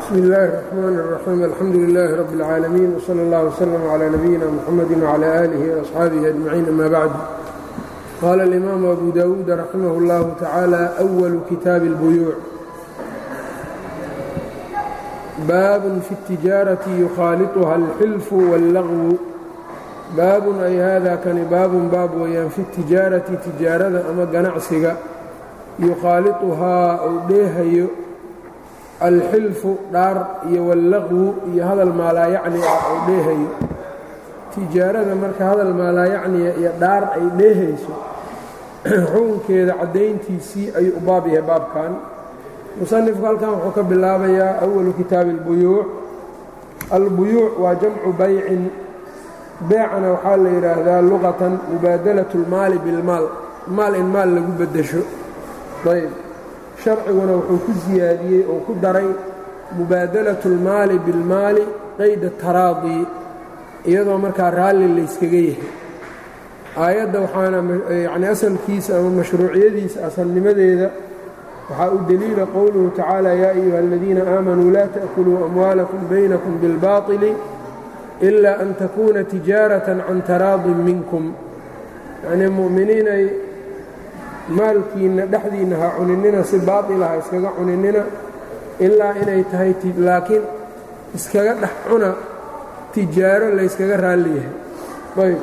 bsm اllahi الرحmn الرaxيim alxamdu لilaahi rab اlcaalamiin wslى اllah wslm عlى nabiyina mxamadi wعlى آlihi وaصxaabihi أجmaciin ama bacd qaala اlimaamu abu dawuud raximah اllahu tacaala أwlu kitaabi اlbuyuuc baabun fi اtijaarati yukhaaliطuha اlxilfu wاllagwu baabun ay hada kani baabun baab weeyaan fi اtijaarati tijaarada ama ganacsiga yukhaaliطuhaa uu dheehayo alxilfu dhaar iyo wallaqwu iyo hadal maalaayacni ah uu dheehayo tijaarada marka hadal maalaayacniya iyo dhaar ay dheehayso xukunkeeda caddayntiisii ayuu u baab yahay baabkan musanifku halkan wuxuu ka bilaabayaa awalu kitaabi اlbuyuuc albuyuuc waa jamcu baycin beecana waxaa la yidhaahdaa luqatan mubaadalaة اlmaali bilmaal maal in maal lagu beddesho ayb sharciguna wuxuu ku siyaadiyey oo ku daray mubaadalaة اlmaali biاlmaali qayda taraadi iyadoo markaa raalli layskaga yahay aayadda waxaana yani asalkiisa ama mashruuciyadiisa asalnimadeeda waxaa u deliila qowluhu tacaala yaa ayuha aladiina aamanuu laa taأkuluu amwaalakum baynakum biاlbaطili ila an takuuna tijaaratan can taraadin minkum yacnii mu'miniinay maalkiinna dhexdiinna ha cuninina si baatila ha iskaga cuninina ilaa inay tahay laakiin iskaga dhex cuna tijaaro layskaga raalli yahay ayb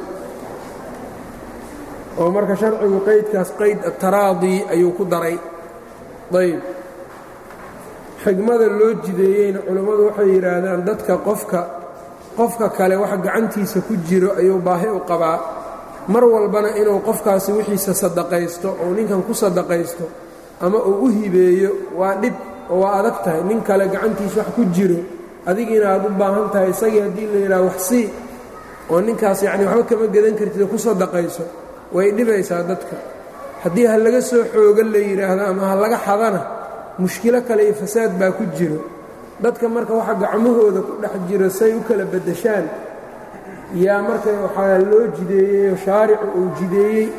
oo marka sharcigu qaydkaas qayd ataraadi ayuu ku daray ayb xigmada loo jideeyeyna culammadu waxay yidhaahdaan dadka qofka qofka kale wax gacantiisa ku jiro ayuu baahi u qabaa mar walbana inuu qofkaasi wixiisa sadaqaysto oo ninkan ku sadaqaysto ama uu u hibeeyo waa dhib oo waa adag tahay nin kale gacantiisa wax ku jiro adigiina aad u baahan tahay isagii haddii la yidhaha wax sii oo ninkaas yacni waxba kama gedan kartid oo ku sadaqayso way dhibaysaa dadka haddii ha laga soo xooga la yidhaahdo ama ha laga xadana mushkilo kale iyo fasaad baa ku jiro dadka marka waxa gacmahooda ku dhex jiro say u kala beddeshaan yaa marka waxaa loo jideeyey shaaricu uu jideeyey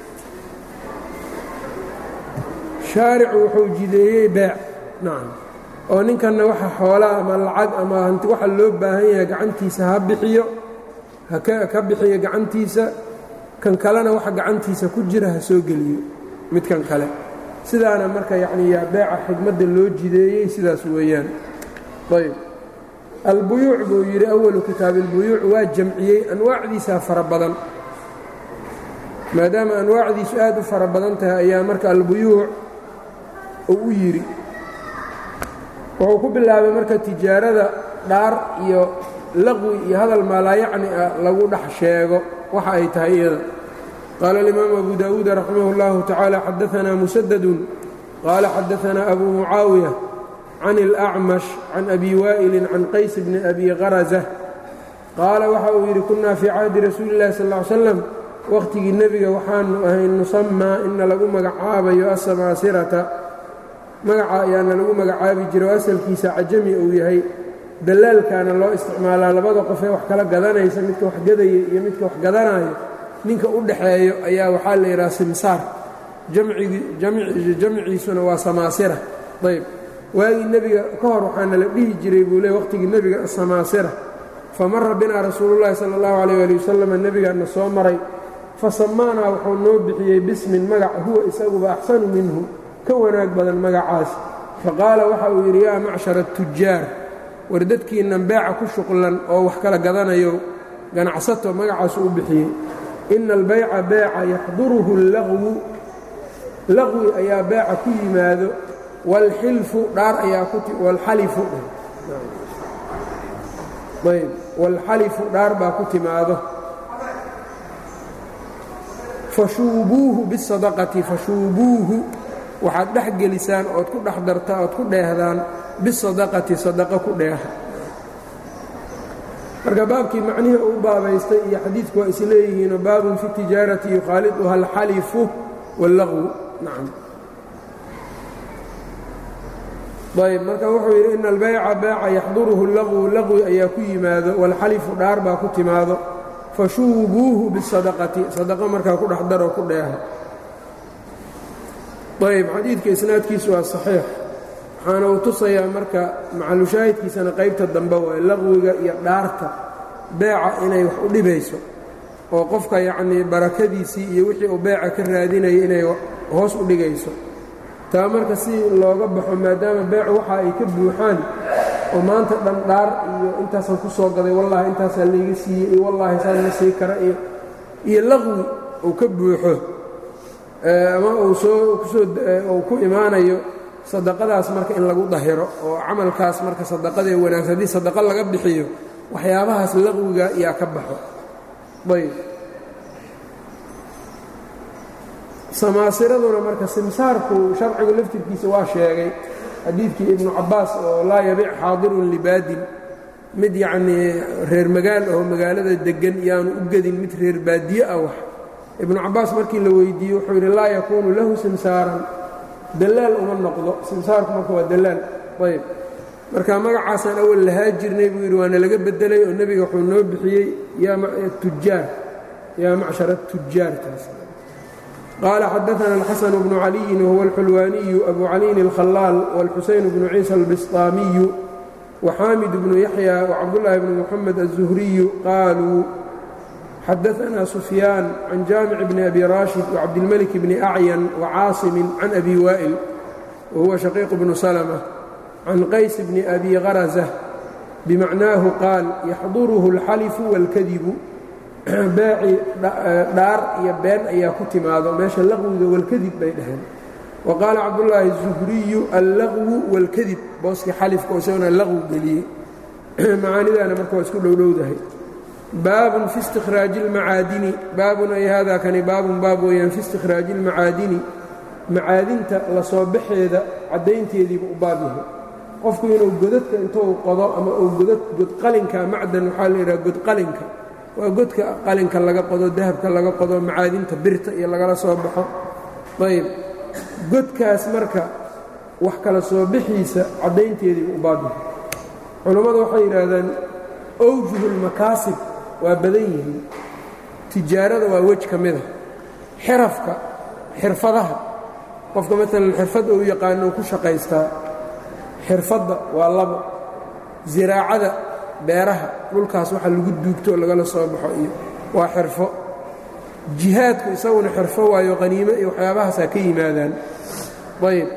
shaaricu wuxuu jideeyey beec nacam oo ninkanna waxa xoolaa ama lacag ama hanti waxa loo baahan yahay gacantiisa ha bixiyo haka bixiyo gacantiisa kan kalena waxa gacantiisa ku jira ha soo geliyo midkan kale sidaana marka yacni yaa beeca xigmadda loo jideeyey sidaas weeyaan ayb albuyuuc buu yidhi awalu kitaabi اlbuyuuc waa jamciyey anwaacdiisaa fara badan maadaama anwaacdiisu aad u fara badan tahay ayaa marka albuyuuc uu u yidhi wuxuu ku bilaabay marka tijaarada dhaar iyo laqwi iyo hadal maalaayacni ah lagu dhex sheego waxa ay tahay iyada qaala اlimaamu abu dawuud raximah اllahu tacaala xadaanaa musadadun qaala xadaanaa abu mucaawiya can اlأcmash can abi waa'ilin can qays bni abi karaza qaala waxa uu yidhi kunnaa fii cahdi rasuuli اllahi sal ly slam wakhtigii nebiga waxaanu ahay nusamaa ina lagu magacaabayo asamaasirata magaca ayaana lagu magacaabi jira oo asalkiisa cajami uu yahay dallaalkaana loo isticmaalaa labada qofee wax kala gadanaysa midka wax gadaya iyo midka wax gadanayo ninka u dhaxeeyo ayaa waxaa la yidhaha simsaar jamciisuna waa samaasira ayb waagii nebiga ka hor waxaana la dhihi jiray buu le waqhtigii nebiga asamaasira fa mara binaa rasuulullahi sala allahu calayh ali wasalam nebigaana soo maray fa samaanaa wuxuu noo bixiyey bismin magac huwa isaguba axsanu minhu ka wanaag badan magacaas fa qaala waxa uu yidhi yaa macshara atujaar war dadkiinnan beeca ku shuqlan oo wax kala gadanayo ganacsato magacaasu u bixiyey ina albayca beeca yaxduruhu allaqwu laqwi ayaa beeca ku yimaado wاlxilfu dhaar ayaa wlxalifu ayb wاlxalifu dhaar baa ku timaado fashuubuuhu bisadaqati fashuubuuhu waxaad dhex gelisaan ood ku dhex dartaa ood ku dheehdaan bisadaqati sadaqa ku dheeha marka baabkii macnihii uu baabaystay iyo xadiidku waa is leeyihiinoo baabun fi tijaarati yukhaaliduha alxalifu wاllaqwu nacam ayb marka wuxuu yidhi ina albayca beeca yaxduruhu laqwu laqwi ayaa ku yimaado walxalifu dhaar baa ku timaado fashuubuuhu bisadaqati sadaqa markaa ku dhex daroo ku dheeha ayb xadiidka isnaadkiisu waa saxiix waxaana uu tusayaa marka macalushaahidkiisana qaybta dambe waay laqwiga iyo dhaarta beeca inay wax u dhibayso oo qofka yacnii barakadiisii iyo wixii uu beeca ka raadinaya inay hoos u dhigayso taa marka si looga baxo maadaama beecu waxa ay ka buuxaan oo maanta dhan dhaar iyo intaasaan ku soo gaday wallaahi intaasaa layga siiyey iyo wallaahi saan ma sii kara iyo iyo laqwi uu ka buuxo ama uu soo kusoo uu ku imaanayo sadaqadaas marka in lagu dahiro oo camalkaas marka sadaqadee wanaagsan haddii sadaqa laga bixiyo waxyaabahaas laqwiga yaa ka baxo ayb samaasiraduna marka simsaarku sharcigu laftirkiisa waa sheegay xadiidkii ibnu cabbaas oo laa yabic xaadirun libaadin mid yacnii reer magaal oo magaalada deggan yaanu u gedin mid reer baadiye ah wax ibnu cabbaas markii la weydiiyey wuxuu yidhi laa yakuunu lahu simsaaran dallaal uma noqdo simsaarku marka waa dallaal ayb marka magacaasaan awal lahaa jirnay buu yidhi waana laga beddelay oo nebiga wuxuu noo bixiyey tujaar yaa macshar atujaar taas qaala xadaana alxasan bnu caliyin wahuwa alxulwaaniyu abu caliyin alkhalaal wاlxusayn bnu ciisa albistaamiyu waxaamid bnu yaxya wacabdullaahi bnu muxamed aلzuhriyu qaaluu xadaanaa sufyaan can jaamic bni abi raashid wacabdilmalik bni acyan wacaasimin can abi waa'il wahuwa shaqiiq bnu salma can qays bni abi kharasa bimacnaahu qaal yaxduruhu alxalifu wاlkadibu baaci dhaar iyo been ayaa ku timaado meesha laqwiga walkadib bay dhaheen wa qaala cabdullaahi الzuhriyu allaqwu wاlkadib booskii xalifka oo isagona laqwi geliyey macaanidaana marka waa isku dhowdhowdahay baabun fi istikhraaji اlmacaadini baabun ay hada kani baabun baab weeyaan fi istikhraaji اlmacaadini macaadinta la soo baxeeda caddaynteediiba u baab yahay qofku inuu godadka intuu qodo ama uu godad godqalinka macdan waxaa la yidhaha godqalinka waa godka qalinka laga qodo dahabka laga qodo macaadinta birta iyo lagala soo baxo ayb godkaas marka wax kala soo bixiisa caddaynteediiba u baab yahay culammadu waxay yidhaahdaan awjuhulmakaasib waa badan yihiin tijaarada waa wej ka mida xirafka xirfadaha qofka maalan xirfadda uu yaqaano uu ku shaqaystaa xirfadda waa labo ziraacada beeraha dhulkaas waxa lagu duugto oo lagala soo baxo iyo waa xirfo jihaadku isaguna xirfo waayo qaniimo iyo waxyaabahaasaa ka yimaadaan ayb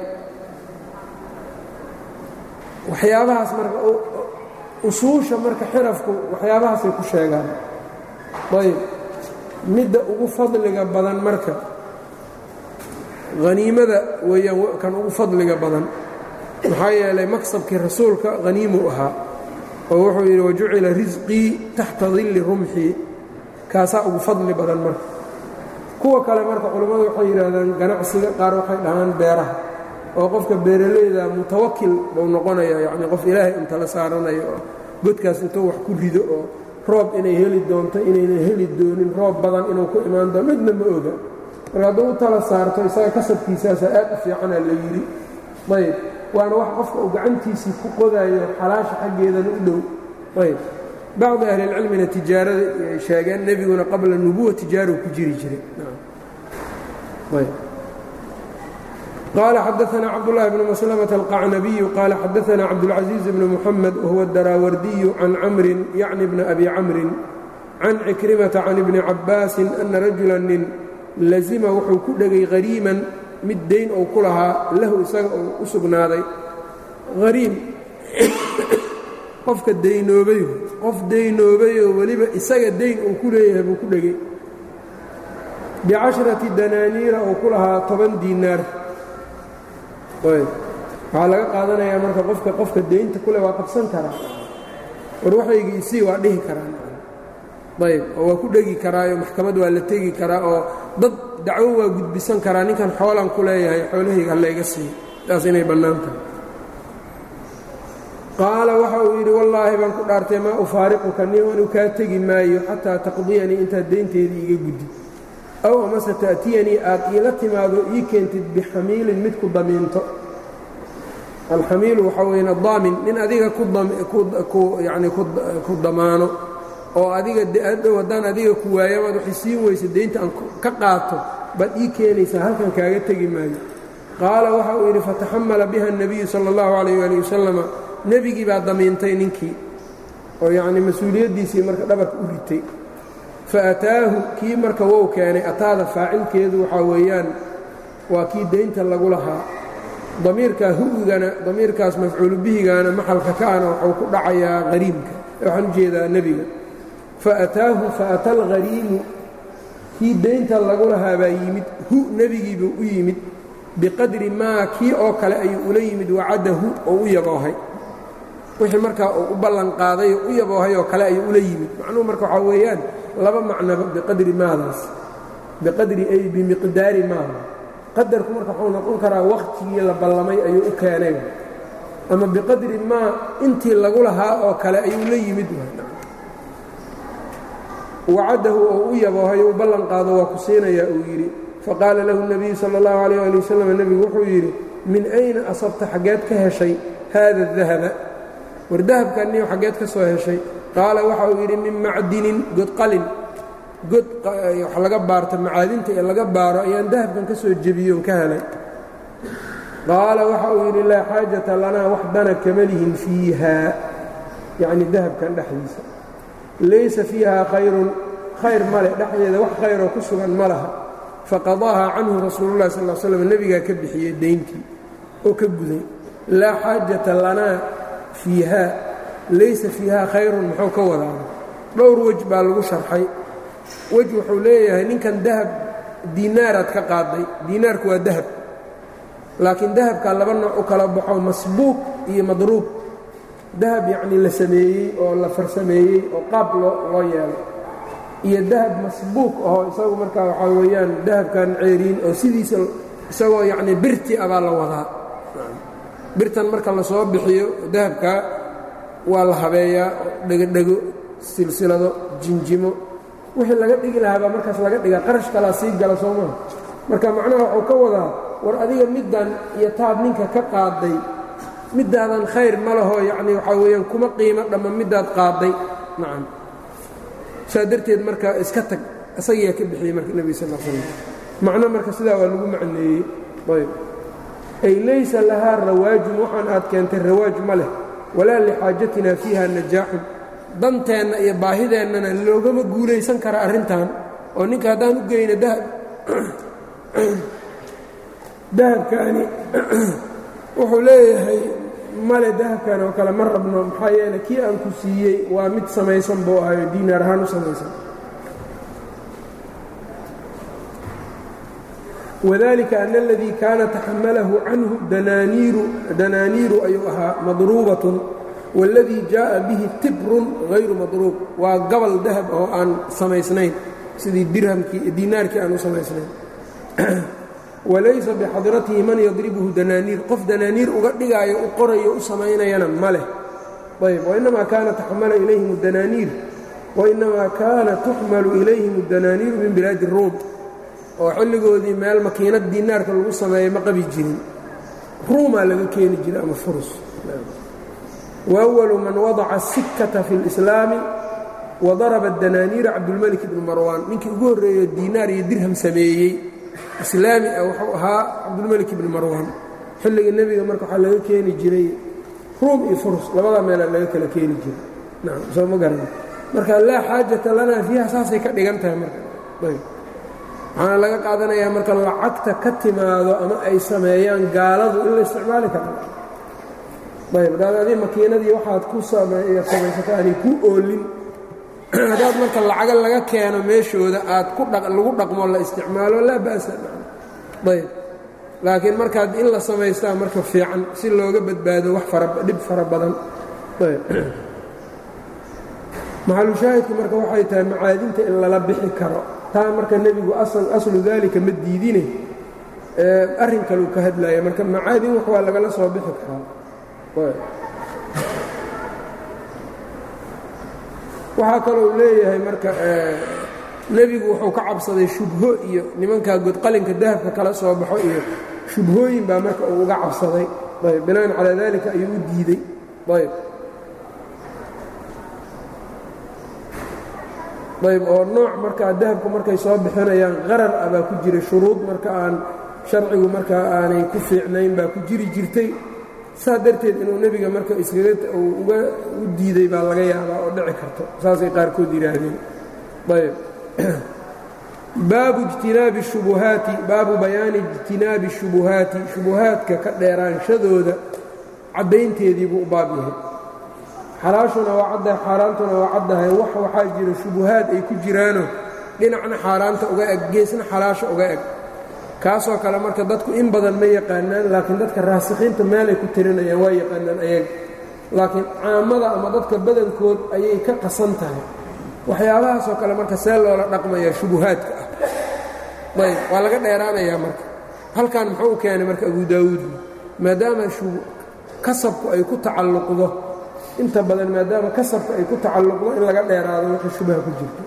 waxyaabahaas marka usuusha marka xirafku waxyaabahaasay ku sheegaan ayb midda ugu fadliga badan marka haniimada weeyaan kan ugu fadliga badan maxaa yeelay maksabkii rasuulka haniimuu ahaa oo wuxuu yidhi wajucila risqii taxta dilli rumxii kaasaa ugu fadli badan marka kuwa kale marka culammadu waxay yidhaahdaan ganacsiga qaar waxay dhahaan beeraha oo qofka beeralayda mutawakil buu noqonayaa yacnii qof ilaahay intala saaranayo oo godkaas intuu wax ku rido oo roob inay heli doonto inaynan heli doonin roob badan inuu ku imaan doono midna ma oga marka hadduu u tala saarto isaga kasabkiisaasa aad u fiicanaa la yidhi ayb waana wax qofka uu gacantiisii ku qodayo xalaasha xaggeedana u dhow ayb bacdi ahlilcilmina tijaarada ay sheegeen nebiguna qabla nubuwa tijaaruu ku jiri jiray qaala xadaana cabdulahi bnu maslmة alqacnabiyu qaala xadaana cabdاlcaزiiz bn muxamed wahuwa daraawardiyu can camrin yacni bna abi camrin can cikrimata can ibni cabaasin ana rajula nin lazima wuxuu ku dhegay hariiman mid dayn ou ku lahaa lahu isaga uu u sugnaaday hariim qofka daynoobayo qof daynoobayoo weliba isaga dayn uu ku leeyahay buu ku dhegay bicashrati danaaniira uu ku lahaa toban diinaar waxaa laga qaadanayaa marka qofka qofka daynta kule waa qabsan karaa war waxaygii isii waa dhihi karaa ayb oo waa ku dhegi karaayo maxkamad waa la tegi karaa oo dad dacwo waa gudbisan karaa ninkan xoolaan ku leeyahay xoolahayga hallayga siiyo taas inay bannaan tahay qaala waxa uu yidhi wallaahi baan ku dhaartay maa ufaariquka nin anu kaa tegi maayo xataa taqdiyanii intaad daynteedii iga guddi aw amase ta'tiyanii aad iila timaado ii keentid bixamiilin mid ku damiinto alxamiilu waxaa weyn adaamin nin adiga yani ku damaano oo adiga adhow haddaan adiga ku waayo amaad waxay siin weysa daynta aan ka qaato baad ii keenaysaa halkan kaaga tegi maayo qaala waxa uu yidhi fataxamala biha الnabiyu salى اllahu عalayh ali wasalama nebigii baa damiintay ninkii oo yacnii mas-uuliyaddiisii marka dhabarka u ritay faataahu kii marka wou keenay ataada faacilkeedu waxaa weeyaan waa kii daynta lagu lahaa damiirkaa hu'igana damiirkaas mafcuulu bihigaana maxalka kaana waxuu ku dhacayaa hariimka waxaan u jeedaa nebiga faataahu faata alghariimu kii daynta lagu lahaa baa yimid hu nebigiibuu u yimid biqadri maa kii oo kale ayuu ula yimid wacadahu oo u yaboohay wixii markaa uu u ballanqaaday oo u yaboohay oo kale ayuu ula yimid macnuhu marka waxaa weeyaan laba macnaba biqadri maadaas biqadri ay bimiqdaari maada qadarku marka waxuu noqon karaa wakhtigii la ballamay ayuu u keenay ama biqadri maa intii lagu lahaa oo kale ayuu la yimid wacadahu oo u yaboohay u ballan qaado waa ku siinayaa uu yidhi faqaala lahu الnabiyu salى اllahu عalيyه ali wasalam nebigu wuxuu yidhi min ayna asabta xaggeed ka heshay haada الdahaba war dahabkaniyo xaggeed ka soo heshay qaala waxa uu yidhi min macdinin godqalin god wax laga baarta macaadinta ee laga baaro ayaan dahabkan ka soo jebiyoon ka helay qaala waxa uu yidhi laa xaajata lanaa wax dana kama lihin fiiha yacni dahabkan dhexdiisa laysa fiiha khayrun khayr male dhexdeeda wax khayroo ku sugan ma laha faqadaaha canhu rasuulullahi sal l slam nebigaa ka bixiyey dayntii oo ka guday laa xaajata lanaa fiiha laysa fiiha khayrun muxuu ka wadaaba dhowr wej baa lagu sharxay wej wuxuu leeyahay ninkan dahab diinaaraad ka qaaday diinaarku waa dahab laakiin dahabkaa laba nooc u kala baxo masbuuq iyo madruub dahab yacnii la sameeyey oo la farsameeyey oo qaab loo loo yeelay iyo dahab masbuuq ahoo isagu markaa waxaa weeyaan dahabkan ceeriin oo sidiisa isagoo yacnii birti ah baa la wadaa birtan marka la soo bixiyo dahabkaa waa la habeeyaa dhegodhego silsilado jinjimo wixii laga dhigi lahaa baa markaas laga dhigaa qarash kalaa sii gala soo maha marka macnaha waxuu ka wadaa war adiga middan iyo taad ninka ka qaaday middaadan khayr ma laho yacnii waxaa weeyaan kuma qiimo dhamma middaad qaaday nacam saa darteed marka iska tag isagiyaa ka bixiyey marka nebiga sal l slam macno marka sidaa waa lagu macneeyey ayb ay laysa lahaa rawaajun waxaan aad keentay rawaaj ma leh walaa lixaajatina fiiha najaaxun danteenna iyo baahideennana loogama guulaysan kara arrintan oo ninka haddaan u geyno dahab dahabkaani wuxuu leeyahay male dahabkan oo kale ma rabno maxaa yeele kii aan ku siiyey waa mid samaysan buu ahayo diinaar ahaan u samaysan wadalika ana aladii kaana taxamalahu canhu danaaniiru ayuu ahaa madruubatun wاladii jaaءa bihi tibrun hayru madruub waa gabal dahab oo aan samaysnayn sidii dirhamkii diinaarkii aan u samaysnayn walaysa bixadratihi man yadribuhu danaaniir qof danaaniir uga dhigaayo u qorayo u samaynayana ma leh ayb wainamaa kaana taxmala ilayhim danaaniir wainamaa kaana tuxmalu ilayhim اdanaaniiru min bilaadi ruum oo xilligoodii meel makiinad diinaarka lagu sameeyey ma qabi jirin ruumaa laga keeni jiray ama furus waأwalu man wadaca الsikata fi اlإslaami wadaraba danaaniira cabdulmelik ibnu marwaan ninkii ugu horreeyo diinaar iyo dirham sameeyey islaami ah wuxuu ahaa cabdulmelik ibni marwaan xilliga nebiga marka waxaa laga keeni jiray ruum iyo furus labada meelaa laga kala keeni jiray nacam soo ma garan marka laa xaajata lanaa fiiha saasay ka dhigan tahay marka ayb waxaana laga qaadanayaa marka lacagta ka timaado ama ay sameeyaan gaaladu in la isticmaali karo ayb haddaad adi makiinadii waxaad ku samaysato aanay ku oolin haddaad marka lacaga laga keeno meeshooda aad lagu dhaqmo la isticmaalo laa ba'sa ayb laakiin markaad in la samaystaa marka fiican si looga badbaado wax dhib fara badan maxalushaahidku marka waxay tahay macaadinta in lala bixi karo taa marka nebigu aslu daalika ma diidine arrin kaleu ka hadlaya marka macaadin wax waa lagala soo bixi karaa waxaa kalou leeyahay marka nebigu wuxuu ka cabsaday shubho iyo nimankaa godqalinka dahabka kala soo baxo iyo shubhooyin baa marka uu uga cabsaday ayb binaan calaa dalika ayuu u diidey ayb ayb oo nooc markaa dahabku markay soo bixinayaan qarar ah baa ku jira shuruud marka aan sharcigu markaa aanay ku fiicnayn baa ku jiri jirtay saa darteed inuu nebiga marka iskaga uga u diiday baa laga yaabaa oo dhici karto saasay qaarkood yidhaahdeen ayb baabu ijtinaabi shubuhaati baabu bayaani ijtinaabi shubuhaati shubuhaadka ka dheeraanshadooda caddaynteedii buu u baab yahay xalaashuna waa caddahay xaaraantuna waa caddahay wax waxaa jira shubuhaad ay ku jiraano dhinacna xaaraanta uga eg geesna xalaasha uga eg kaasoo kale marka dadku in badan ma yaqaanaan laakiin dadka raasikiinta meelay ku tirinayaan waa yaqaanaan ayaga laakiin caamada ama dadka badankood ayay ka qasan tahay waxyaabahaasoo kale marka see loola dhaqmaya shubuhaadka ah ayb waa laga dheeraanayaa marka halkan muxuu u keenay marka abu daawuud maadaama kasabku ay ku tacalluqdo inta badan maadaama kasabka ay ku tacalluqdo in laga dheeraado wixii shubaha ku jirto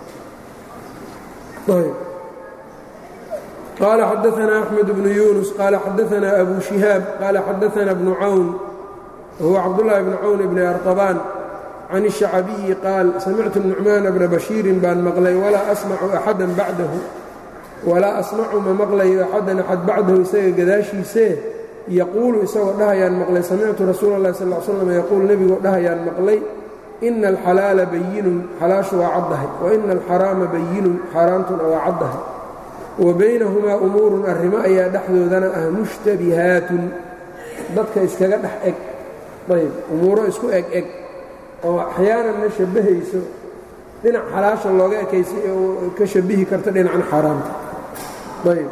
qال xdثna أحمد بن يuنس qال xdثna أbو شهاaب qال xdثna بن cwn wهو cبدالله بن cwn بن أرطبان عن الشhacبي qاaل سمعت النعمان بن بشhيiر baan mقlay وlaa أsمع أحadا baعdahu walaa asmacu ma maqlayo axadan axad bacdahu isaga gadaashiisee yaquulu isagoo dhahayaan maqlay samictu rasuula اllahi sal l slam yaquul nebigoo dhahayaan maqlay ina alxalaala bayinun xalaashu waa caddahay wa ina alxaraama bayinun xaaraantuna waa caddahay wa baynahumaa umuurun arrimo ayaa dhexdoodana ah mushtabihaatun dadka iskaga dhex eg ayb umuuro isku eg eg oo axyaananna shabbahayso dhinac xalaasha looga ekaysa oo ka shabihi karta dhinacan xaaraamta ayb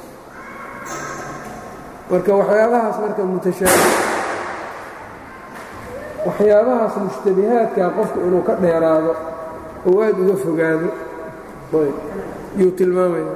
marka waxyaabahaas marka mutashaabih waxyaabahaas mushtabihaadkaa qofku inuu ka dheeraado oo aad uga fogaado ayb yuu tilmaamaya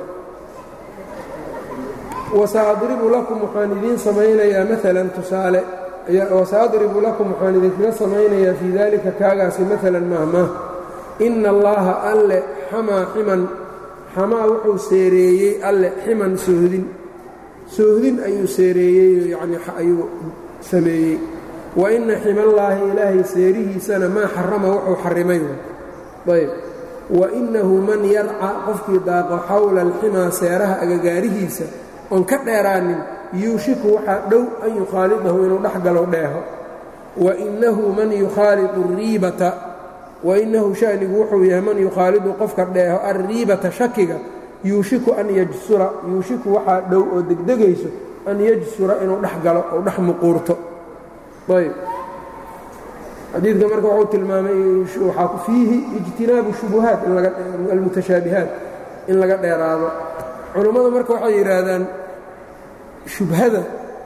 wasaadribu lakum waxaan idiin samaynayaa maalan tusaale wasaadribu lakum waxaan idinkaga samaynayaa fii daalika kaagaasi maalan mahmaah ina allaaha alle xamaa ximan xamaa wuxuu seereeyey alle ximan soohdin soohdin ayuu seereeyey yacni ayuu sameeyey wa ina ximallaahi ilaahay seerihiisana maa xarama wuxuu xarrimay ayb wa innahu man yarca qofkii daaqo xawla alximaa seeraha agagaarihiisa oon ka dheeraanin yuushiku waxaa dhow an yukhaalidahu inuu dhex galo dheeho wa innahu man yukhaalidu riibata wainnahu shanigu wuxuu yahay man yukhaalidu qofka dheeho alriibata shakiga yuushiku an yajsura yuushiku waxaa dhow oo degdegayso an yajsura inuu dhex galo oo dhex muquurto ayb xadiidka marka wuxuu tilmaamay waxaa fiihi ijtinaabu shubuhaat almutashaabihaat in laga dheeraado culummadu marka waxay yidhaahdaan shubhada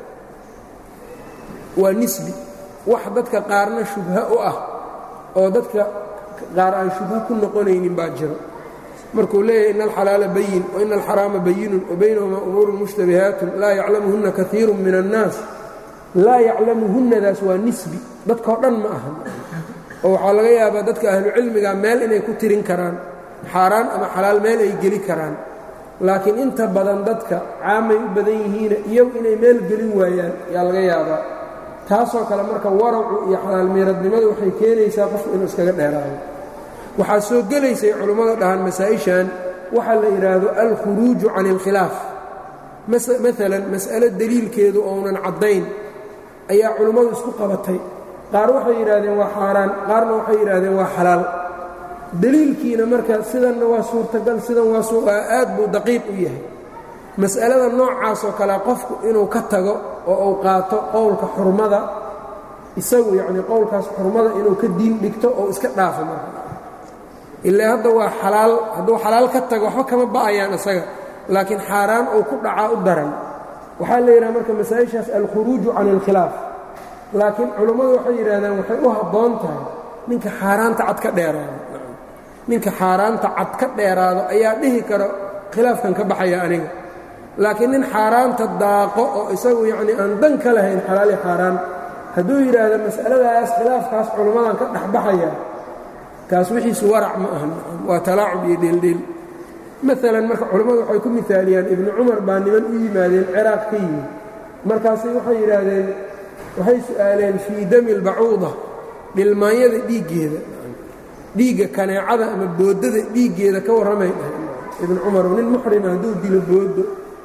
waa nisbi wax dadka qaarna shubha u ah oo dadka qaar aan shubha ku noqonaynin baa jiro markuu leeyahay ina alxalaala bayin waina alxaraama bayinun wabaynahumaa umuurun mushtabihaatun laa yaclamuhunna kaiiru min annaas laa yaclamuhunnadaas waa nisbi dadkao dhan ma aha oo waxaa laga yaabaa dadka ahlucilmiga meel inay ku tirin karaan xaaraan ama xalaal meel ay geli karaan laakiin inta badan dadka caamay u badan yihiina iyagu inay meel gelin waayaan yaa laga yaabaa taasoo kale marka waracu iyo xalaalmiiradnimadu waxay keenaysaa qofku inuu iskaga dheeraado waxaa soo gelaysay culummada dhahaan masaa-ishan waxaa la yidhaahdo alkhuruuju can ilkhilaaf maalan mas'alo deliilkeedu ounan caddayn ayaa culummadu isku qabatay qaar waxay yidhaahdeen waa xaaraan qaarna waxay yidhaahdeen waa xalaal deliilkiina marka sidanna waa suurtagal sidan waa aad buu daqiiq u yahay mas'alada noocaasoo kale qofku inuu ka tago oo uu qaato qowlka xurmada isagu yacnii qowlkaas xurmada inuu ka diin dhigto oo iska dhaafo marka ilaa hadda waa xalaal hadduu xalaal ka tago waxba kama ba'ayaan isaga laakiin xaaraan uu ku dhacaa u daran waxaa la yidhaha marka masaa-ishaas alkhuruuju can ilkhilaaf laakiin culummadu waxay yidhahdaan waxay u habboon tahay ninka xaaraanta cad ka dheeraado ninka xaaraanta cad ka dheeraado ayaa dhihi karo khilaafkan ka baxaya aniga laakiin nin xaaraanta daaqo oo isagu yacnii aan dan ka lahayn xalaali xaaraan hadduu yidhaahdo mas'aladaas khilaafkaas culummadan ka dhexbaxaya kaas wixiisu warac ma ahan waa talaacub iyo dheeldheel maalan marka culammadu waxay ku mihaaliyaan ibnu cumar baa niman u yimaadeen ciraaq ka yimid markaasay waxay yidhaahdeen waxay su'aaleen fii dami lbacuuda dhilmaanyada dhiiggeeda dhiigga kaneecada ama boodada dhiiggeeda ka warramay dhahay ibnu cumar nin muxrima hadduu dilo boodo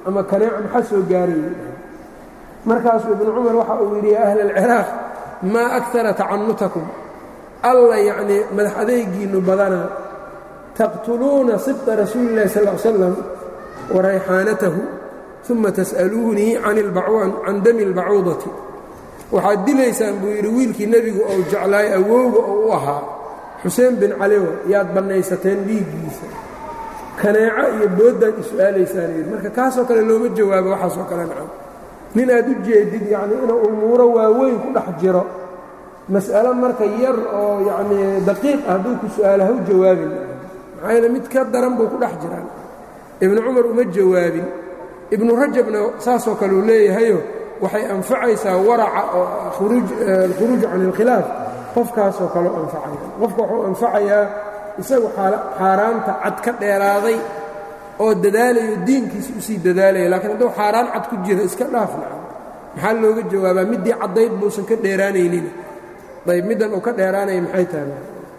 ama kaneeco maxaa soo gaarayay markaasuu ibnu cumar waxa uu yidhi ya ahla alciraaq maa akara tacanutakum alla yacnii madax adeygiinnu badanaa taqtuluuna sibta rasuuli illahi sal l slam wa rayxaanatahu uma tas'aluunii can dami اlbacuudati waxaad dilaysaan buu yidhi wiilkii nebigu ou jeclaay awowga oo u ahaa xuseen bin caliwa yaad bannaysateen dhiiggiisa kaneeco iyo booddaad isu-aalaysaan yidhi marka kaasoo kale looma jawaabo waxaasoo kale nacam nin aad u jeedid yacnii inuu umuuro waaweyn ku dhex jiro mas'alo marka yar oo yacnii daqiiq ah hadduu ku su'aalo haw jawaabin maxaa yeele mid ka daran buu ku dhex jiraan ibnu cumar uma jawaabin ibnu rajabna saasoo kale uu leeyahayo waxay anfacaysaa waraca oo alkhuruuj can ilkhilaaf qofkaasoo kale u anfacaya qofka wuxuu anfacayaa isagu xaaraanta cad ka dheeraaday oo dadaalayo diinkiisa usii dadaalaya laakiin hadduu xaaraan cad ku jiro iska dhaaf naca maxaa looga jawaabaa middii caddayd buusan ka dheeraanaynin ayb middan uu ka dheeraanaya maxay tahay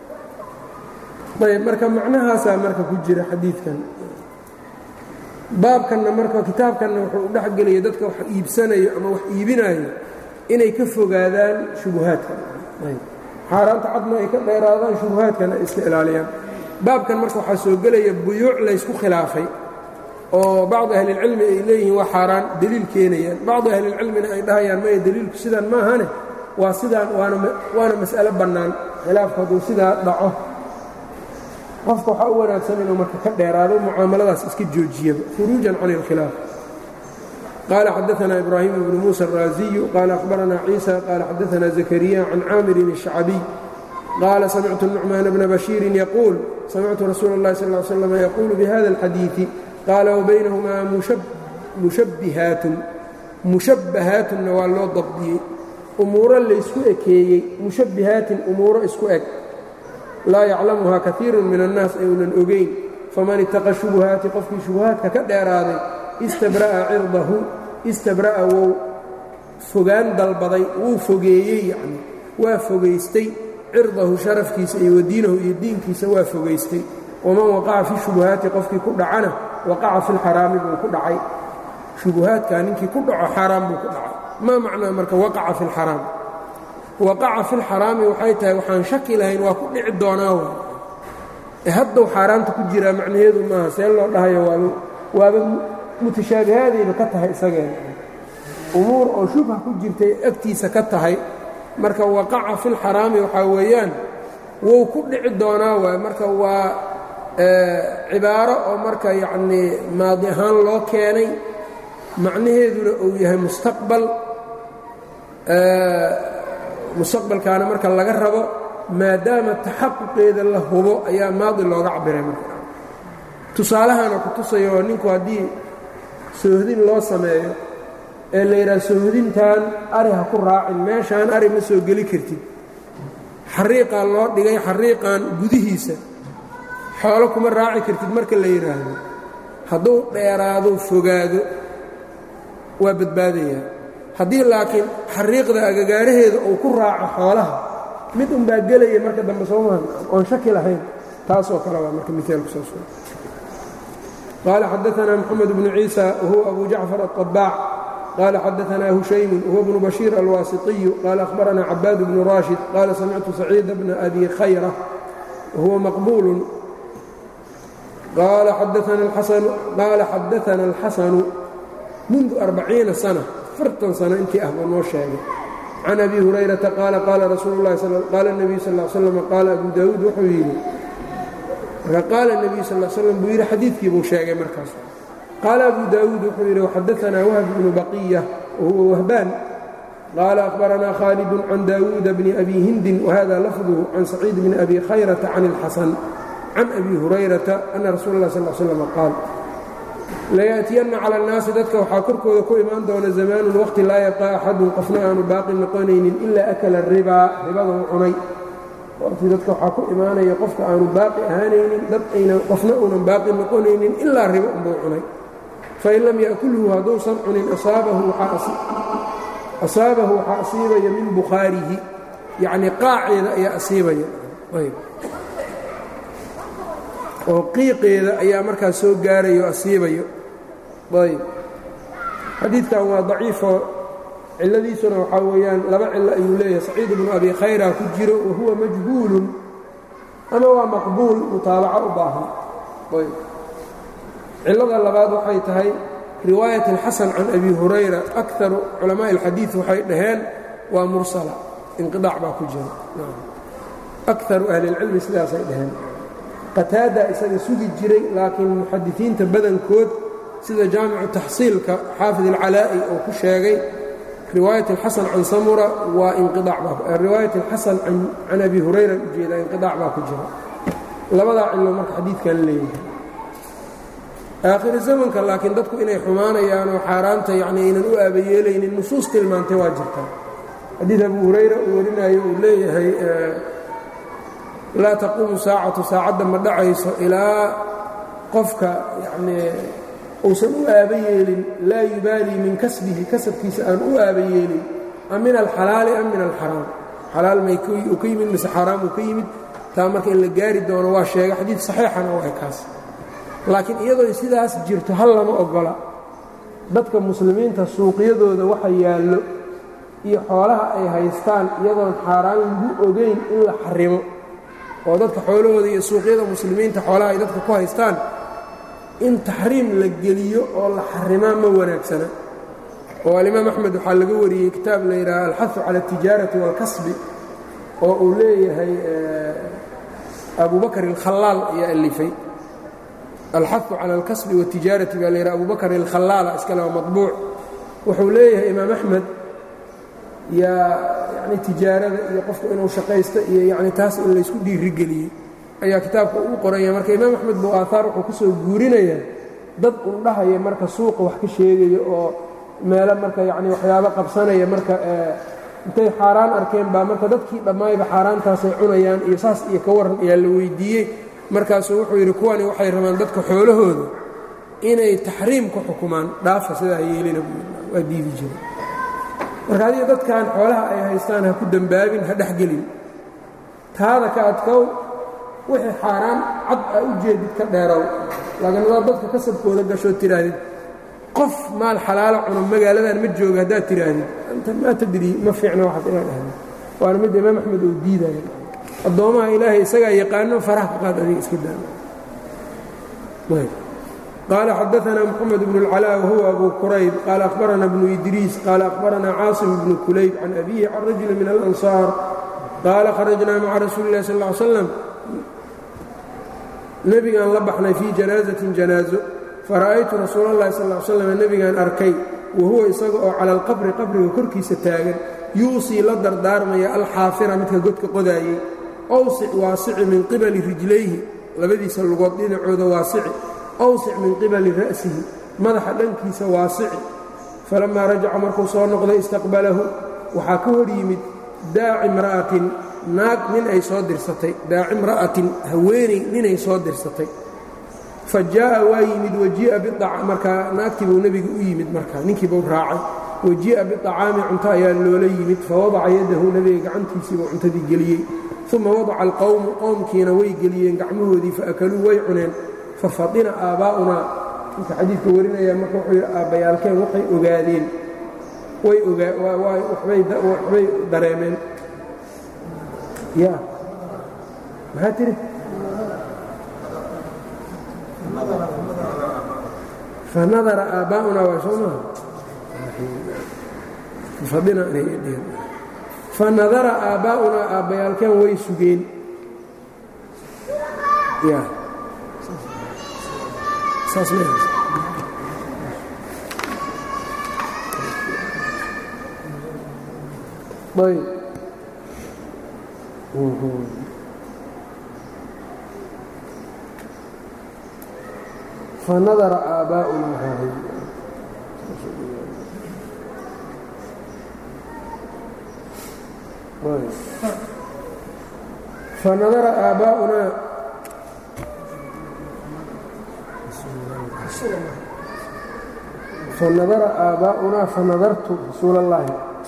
ayb marka macnahaasaa marka ku jira xadiidkan baabkanna marka kitaabkanna wuxuu u dhexgelaya dadka wax iibsanayo ama wax iibinayo inay ka fogaadaan shubuhaadka xaaraanta cadna ay ka dheeraadaan shubuhaadkana ay iska ilaaliyaan baabkan marka waxaa soo gelaya buyuuc laysku khilaafay oo bacdi ahlilcilmi ay leeyihiin waa xaaraan deliil keenayaan bacdi ahlilcilmina ay dhahayaan maya deliilku sidaan maahane waa sidaan waana mas'alo bannaan khilaafku hadduu sidaa dhaco qofka waxaa u wanaagsan inuu marka ka dheeraado mucaamaladaas iska joojiyaba khuruujan can اlkhilaaf qaala xadaثna ibraahim bnu muسى الraaziyu qaala akhbarana ciisa qaala xadaثna zakariya can caamirin الشhacbiy qaala samictu الnucmaan bna bashiirin yaquul samictu rasuula اllahi sal ly slam yaquulu bihada اlxadiiثi qaala wabaynahumaa mushabbihaatun mushabbahaatunna waa loo dabdiyey umuuro laysku ekeeyey mushabbihaatin umuuro isku eg laa yaclamuhaa kaiiru min annaas ayunan ogayn faman ittaqa shubuhaati qofkii shubuhaadka ka dheeraaday istabra'a cirdahu istabra'a wou fogaan dalbaday wuu fogeeyey yacni waa fogaystay cirdahu sharafkiisa iyo wadiinahu iyo diinkiisa waa fogaystay waman waqaca fi shubuhaati qofkii ku dhacana waqaca fi lxaraami buu ku dhacay shubuhaadkaa ninkii ku dhaco xaaraam buu ku dhacay maa macnaa marka waqaca fi lxaraam waqaca fi lxaraami waxay tahay waxaan shaki lahayn waa ku dhici doonaa w e haddau xaaraamta ku jiraa macnaheedu maaha see loo dhahayo waaba waaba mutashaabihaadayba ka tahay isageena umuur oo shubha ku jirtay agtiisa ka tahay marka waqaca fi lxaraami waxaa weeyaan wou ku dhici doonaa waay marka waa cibaaro oo marka yacnii maadi ahaan loo keenay macnaheeduna uu yahay mustaqbal mustaqbalkaana marka laga rabo maadaama taxaquqeeda la hubo ayaa maadi looga cabiray marka tusaalahana ku tusayo ninku haddii soohdin loo sameeyo ee la yidhaha soohdintan ari ha ku raacin meeshaan ari ma soo geli kartid xariiqaa loo dhigay xariiqan gudihiisa xoolo kuma raaci kartid marka la yidhaahdo hadduu dheeraado fogaado waa badbaadayaa haddii laakiin xariiqda agagaaraheeda uu ku raaco xoolaha mid unbaa gelaya marka dambe soo mahan oon shaki lahayn taasoo kale waa marka miaalku soo suga qaala xadaanaa moxamed bnu ciisa wahuwa abu jacfar aلطabaac qaala xadaanaa hushaymun wahuwa bnu bashiir alwaasiطiyu qaala ahbaranaa cabaad bnu raashid qaala samictu saciida bna abi khayra wahuwa maqbuulu qaala xadaana alxasanu mundu arbaciina sana afartan sano intii ah buu noo sheegay can abi hurayrata qaala qaala rasuulu lahi qaala nebiyu sal l slam qaala abu daawuud wuxuu yidhi marka qaala nebiyu sal slam buu yidhi xadiidkii buu sheegay markaas qaala abu daawuud wuxuu yidhi waxadaanaa wahb bnu baqiya wahuwa wahbaan qaala akhbaranaa khaalidun can daawuuda bni abi hindin wahada lafduhu can saciid bni abi khayrata can ilxasan can abi hurayrata ana rasuula lah sal slam qaal layaأtiyanna cala اnnaasi dadka waxaa korkooda ku imaan doona zamaanun waqti laa yabqa axadun qofna aanu baaqi noqonaynin ilaa akala ribaa ribaduu cunay waqti dadka waxaa ku imaanaya qofka aanu baaqi ahaanaynin dad ayna qofna uunan baaqi noqonaynin ilaa ribo unbuu cunay fain lam ya'kulhu hadduusan cunin asaabahu waxaa asiibaya min bukhaarihi yacnii qaaceeda ayaa asiibaya oo qiiqeeda ayaa markaas soo gaarayo asiibayo ayb xadiidkan waa daciifoo cilladiisuna waxaa weeyaan laba cillo ayuu leeyahay saciid bnu abi khayra ku jiro wa huwa majhuulun ama waa maqbuul mutaabaco u baahan cillada labaad waxay tahay riwaayat alxasan can abi hurayra akaru culamaaءi اlxadiid waxay dhaheen waa mursala inqiaac baa ku jira akaru ahli اlcilmi sidaasay dhaheen qataada isaga sugi jiray laakiin muxadisiinta badankood sida jaamicu taxsiilka xaafid alcalaa'i oo ku sheegay riwaayat alxasan can samura waa inqiaariwaayat alxasan can abi hurayra ujeeda inqiaac baa ku jira labadaa cillo marka xadiidkan leeyahay aakhiri zamanka laakiin dadku inay xumaanayaan oo xaaraanta yacni aynan u aabayeelaynin nusuus tilmaantay waa jirtaa xadiid abu hurayra uu warinayo uu leeyahay laa taquumu saacatu saacadda ma dhacayso ilaa qofka yacnii uusan u aaba yeelin laa yubaalii min kasbihi kasabkiisa aan u aaba yeelin am min alxalaali am min alxaraam xalaal may uu ka yimid mise xaaraam uu ka yimid taa marka in la gaari doono waa sheega xadiid saxiixana waa kaas laakiin iyadoo sidaas jirto hal lama ogola dadka muslimiinta suuqyadooda waxa yaallo iyo xoolaha ay haystaan iyadoon xaaraan lagu ogayn in la xarimo oo dadka xoolahooda iyo suuqyada muslimiinta xoolaha ay dadka ku haystaan in taxriim la geliyo oo la xarimaa ma wanaagsana oo alimaam axmed waxaa laga wariyey kitaab la yidhaaha alxahu cala altijaarati waalkasbi oo uu leeyahay abubakr alkhalaal ayaa alifay alxahu cala alkasbi wاtijaarati baa layidhaha abubakr alkhalaala iskale waa maطbuuc wuxuu leeyahay imaam axmed yaa yani tijaarada iyo qofku inuu shaqaysto iyo yani taas in laysku dhiirigeliyey ayaa kitaabka uu qoranya marka imaam axmed buu aahaar wuxuu ka soo guurinaya dad un dhahaya marka suuqa wax ka sheegaya oo meelo marka yani waxyaabo qabsanaya marka intay xaaraan arkeen baa marka dadkii dhammaayba xaaraantaasay cunayaan iyo saas iyo ka waran ayaa la weydiiyey markaasuu wuxuu yidhi kuwani waxay rabaan dadka xoolahooda inay taxriim ku xukumaan dhaafa sidaa yeelina waa diidi jira marka adiga dadkan xoolaha ay haystaan ha ku dembaabin ha dhexgelin taada ka adkow wixii xaaraan cad aa u jeedid ka dheerow laakiin adaad dadka kasabkooda gashood tidhaahdid qof maal xalaalo cuno magaaladan ma jooga haddaad tidhaahdid anta maa tadrii ma fiicna waxaad inaad ahda waana mid imaam axmed uu diidaya addoommaha ilaahay isagaa yaqaano faraha ka qaad adiga iska daama qaala xadaanaa moxamed bnu اlcalaa wahuwa abu qurayb qaala akhbarana bnu idriis qaala akhbarana caasim bnu kulayb can abihi can rajuli min alansaar qaala kharajnaa maca rasuuli illahi sal ly slam nebigaan la baxnay fii janaazatin janaazo fara'aytu rasuula اllahi sal ly slam nebigaan arkay wahuwa isaga oo cala alqabri qabriga korkiisa taagan yuusii la dardaarmaya alxaafira midka godka qodaayey awsic waasici min qibali rijlayhi labadiisa lugood dhinacooda waasici awsic min qibali ra'sihi madaxa dhankiisa waasici falammaa rajaca markuu soo noqday istaqbalahu waxaa ka hor yimid daaci imra'atin naag nin ay soo dirsatay daaci imra'atin haweeney ninay soo dirsatay fa jaa'a waa yimid wajii'a markaa naagtii buu nebiga u yimid markaa ninkii buu raacay wajii'a biطacaami cunto ayaa loola yimid fawadaca yadahu nebiga gacantiisiibuu cuntadii geliyey uma wadaca alqowmu qowmkiina way geliyeen gacmahoodii faakaluu way cuneen fafadina aabbaa'unaa ninka xadiidka warinaya marka wuxuu yidhi aabbayaalkeen waxay ogaadeen way waxbay dareemeen ya maxaa tiri fanadara aabbaa'unaa waa soo maha fafadina inay dheheen fanadara aabbaa'unaa aabbayaalkeen way sugeen ya saas ma ayb fanadara aabbaa'unaa hahay fanadara aabbaa'unaa fanadara aabbaa'unaa fanadartu rasuul اllaahi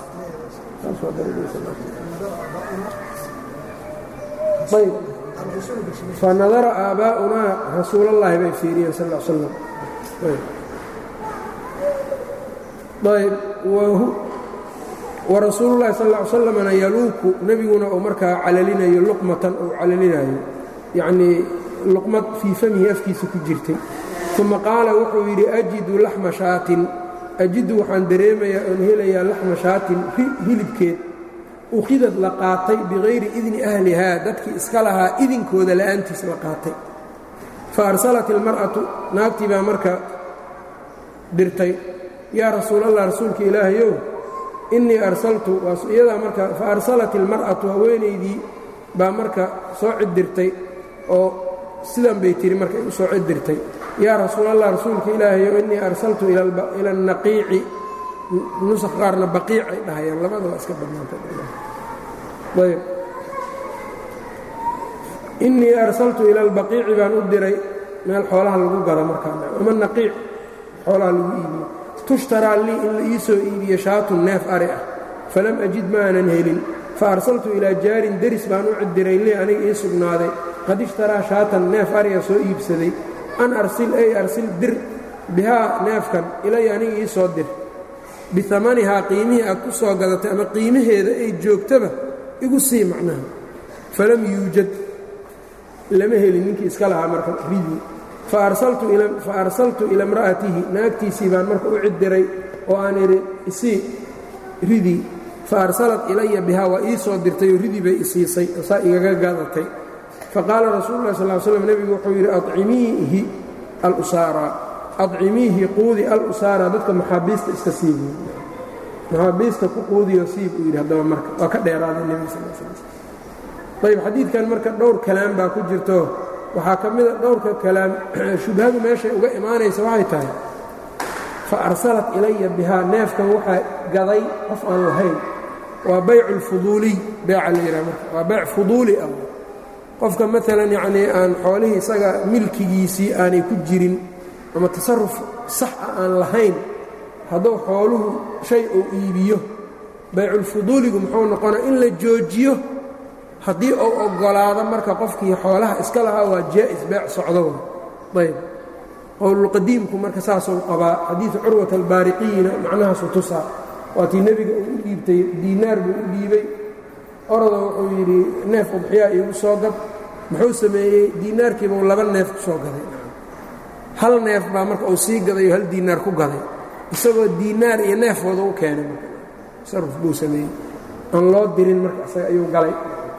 ayb fanadara aabbaa'unaa rasuul اllaahi bay fiiriyeen sal ا slam ayb warasuulu llahi sal ll ly slamna yaluuku nebiguna uu markaa calalinayo luqmatan uu calalinayo yacnii luqmad fii famihi afkiisa ku jirtay uma qaala wuxuu yidhi ajidu laxma shaatin ajidu waxaan dareemayaa oon helayaa laxma shaatin hilibkeed ukhidad la qaatay bikayri idni ahlihaa dadkii iska lahaa idinkooda la'aantiis la qaatay fa arsalat ilmar'atu naagtii baa marka dirtay yaa rasuulallah rasuulka ilaahayow innii arsaltu iyadaa marka fa arsalat ilmar'atu haweenaydii baa marka soo ciddirtay oo sidan bay tihi marka u soo ciddirtay yaa rasuulallah rasuulka ilaahayow innii arsaltu ila annaqiici nusakh qaarna baqiic ay dhahayaan labada waa iska bannaantayb innii arsaltu ila albaqiici baan u diray meel xoolaha lagu galo markaa ama naqiic xoolaha lagu iibiyo tushtaraa lii in la ii soo iibiyo shaatun neef ari ah falam ajid ma aanan helin fa arsaltu ilaa jaarin deris baan u cidiray lii aniga ii sugnaaday qad ishtaraa shaatan neef ariga soo iibsaday an arsil ay arsil dir bihaa neefkan ilay aniga ii soo dir biamanihaa qiimihii aad ku soo gadatay ama qiimaheeda ay joogtaba igu sii macnaha falam yuujad lama helin ninkii iska lahaa marka ridii fa arsaltu ila imra'atihi naagtiisii baan marka u cidiray oo aan idhi isii ridii fa arsalat ilaya bihaa waa ii soo dirtayoo ridii bay isiisay oo saa igaga gadatay faqaala rasuulu lah sal slam nebigu wuxuu yidhi acimiihi alusaara acimiihi quudi alusaara dadka maxaabiista iska siibi maxaabiista ku quudiyo siib uu yidhi haddaba marka waa ka dheeraaday nebiga sal sl ayb xadiidkan marka dhowr kalaam baa ku jirto waxaa ka mida dhowrka kalaam shubhadu meeshay uga imaanaysa waxay tahay fa arsalat ilaya bihaa neefkan waxaa gaday qof aan lahayn waa baycu lfuduuliy beeca la yidhaha marka waa beyc fuduuli ah qofka maalan yacnii aan xoolihii isaga milkigiisii aanay ku jirin ama tasaruf sax ah aan lahayn hadduu xooluhu shay uu iibiyo bayculfuduuligu muxuu noqonaa in la joojiyo haddii uu oggolaado marka qofkii xoolaha iska lahaa waa jaa'is beec socdo ayb qowlulqadiimku marka saasuu qabaa xadiidu curwat albaariqiyina macnahaasu tusaa waatii nebiga uu u dhiibtay diinaar buu u dhiibay orada wuxuu yidhi neef udxiyaa iigu soo gad muxuu sameeyey diinaarkiibuu laba neef ku soo gaday hal neef baa marka uu sii gaday oo hal diinaar ku gaday isagoo diinaar iyo neefooda u keenay marka tasaruf buu sameeyey aan loo dirin marka isaga ayuu galay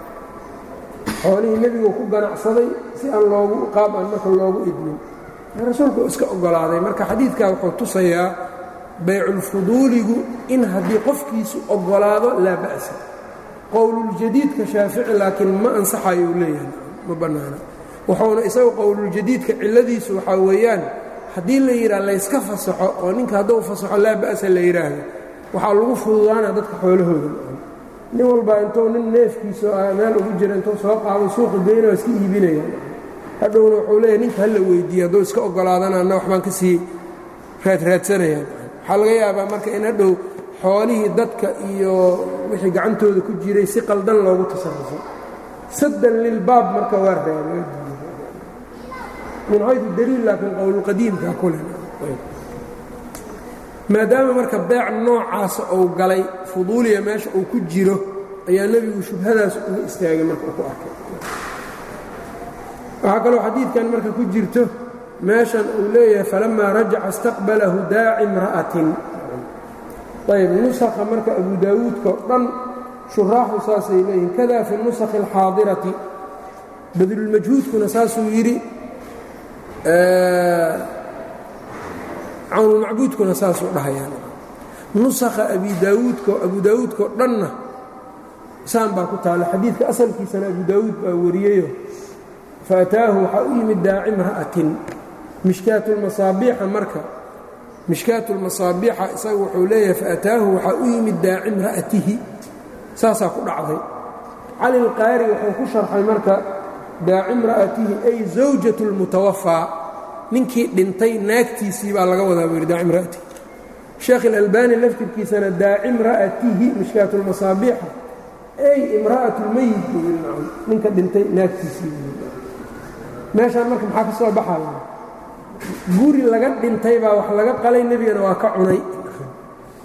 xoolihii nebigu ku ganacsaday si aan loogu qaab aan marka loogu idmin rasuulku iska oggolaaday marka xadiidkaa wuxuu tusayaa bayculfuduuligu in haddii qofkiisu oggolaado laa ba'sa qowluljadiidka shaafici laakiin ma ansaxayo uu leeyahay ma bannaana wuxuuna isagu qowluljadiidka cilladiisu waxaa weeyaan haddii la yidhaha layska fasaxo oo ninka hadduu fasaxo laa ba'sa la yidhaahdo waxaa lagu fududaana dadka xoolahooda nin walbaa intuu nin neefkiisa meel ugu jira intuu soo qaado suuqa geyna waa iska iibinaya hadhowna wuxuu leeyahy ninka hala weydiiye hadduu iska oggolaadana anna waxbaan ka sii raadraadsanayaan waxaa laga yaabaa marka in hadhow xoolihii dadka iyo wixii gacantooda ku jiray si qaldan loogu tasarufo saddan lilbaab marka waa raabay min xaydu daliil laakiin qowlulqadiimka kule maadaama marka beec noocaasa uu galay fuduuliya meesha uu ku jiro ayaa nebigu shubhadaas uga istaagay marka uu ku arkay waxaa kaloo xadiidkan marka ku jirto meeshan uu leeyahay falamaa rajaca istaqbalahu daaci imra'atin ayb nusakha marka abu daawuudka o dhan shuraaxu saasay leeyihin kada fi nusakhi alxaadirati badlulmajhuudkuna saasuu yidhi cawnulmacbuudkuna saasuu dhahayaan nusakha abi daawuudka abu daawuudkao dhanna saan baa ku taalla xadiidka asalkiisana abu daawuud baa wariyeyo faataahu waxaa u yimid daaci imra'atin mishkaatulmasaabiixa marka mishkaatulmasaabiixa isaga wuxuu leeyahay faataahu waxaa u yimid daaci imra'atihi saasaa ku dhacday cali lqaari wuxuu ku sharxay marka daaci imra'atihi ay zawjatu lmutawafaa ninkii dhintay naagtiisii baa laga wadaa buu yidhi daaci imra'atihi sheekh ilalbani laftirkiisana daaci imra'atihi mishkaatulmasaabiixa ay imra'atulmeyit buu yidhi nacam ninka dhintay naagtiisii buu yidhi meeshaan marka maxaa ka soo baxaya guri laga dhintay baa wax laga qalay nebigana waa ka cunay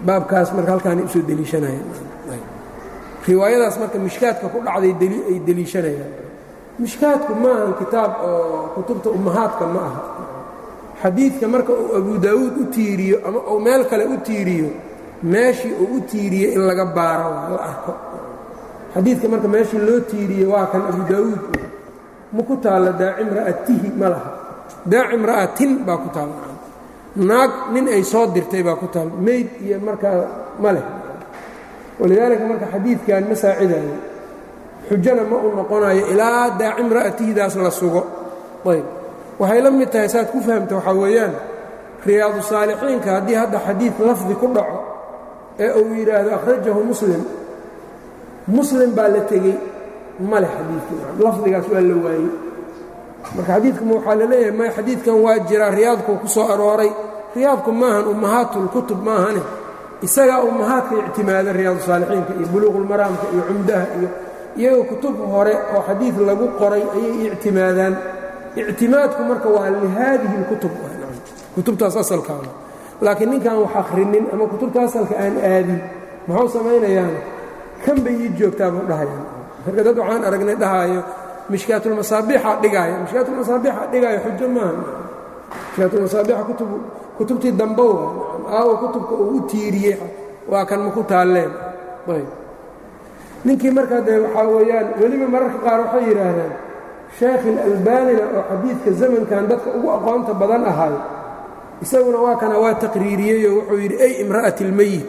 baabkaas marka halkaanay usoo deliishanayaan riwaayadaas marka mishkaadka ku dhacday ay deliishanayaan mishkaadku ma ahan kitaab oo kutubta ummahaadka ma aha xadiidka marka uu abu daawuud u tiiriyo ama uu meel kale u tiiriyo meeshii uu u tiiriye in laga baaro la arko xadiidka marka meeshii loo tiiriye waa kan abu daawuud ma ku taalla daacim ra'atihi ma laha daacim ra'atin baa ku taalla naag nin ay soo dirtay baa ku taalla meyd iyo markaa ma leh walidaalika marka xadiidkan ma saacidayo xujana ma u noqonayo ilaa daacim ra'atihidaas la sugo ayb waxay la mid tahay saad ku fahamta waxaa weeyaan riyaadu saalixiinka haddii hadda xadiid lafdi ku dhaco ee uu yidhaahdo akhrajahu muslim muslim baa la tegey male xadiidkii lafdigaas waa la waayey marka xadiidkuma waxaa la leeyahay may xadiidkan waa jiraa riyaadkuu ku soo arooray riyaadku maahan ummahaatulkutub maahane isagaa ummahaadka ictimaada riyaadu saalixiinka iyo buluuqulmaraamka iyo cumdaha iyo iyagoo kutub hore oo xadiid lagu qoray ayay ictimaadaan ictimaadku marka waa lihaadihi اlkutub kutubtaas asalkaada laakiin ninkaan wax akhrinin ama kutubta asalka aan aadin muxuu samaynayaana kan bay ii joogtaa buu dhahayaan marka dad waxaan aragnay dhahaayo mishkaatulmasaabixa dhigaayo mishkaatulmasaabixa dhigaayo xujo maaha mishkaatulmasaabixa kutub kutubtii dambow aawo kutubka uu u tiiriyey waa kan maku taalleen ayb ninkii markaa dee waxaa weeyaan weliba mararka qaar waxay yidhaahdaan sheekh ilalbaanina oo xadiidka zamankan dadka ugu aqoonta badan ahay isaguna waa kana waa taqriiriyeyoo wuxuu yidhi ay imra'ati اlmeyit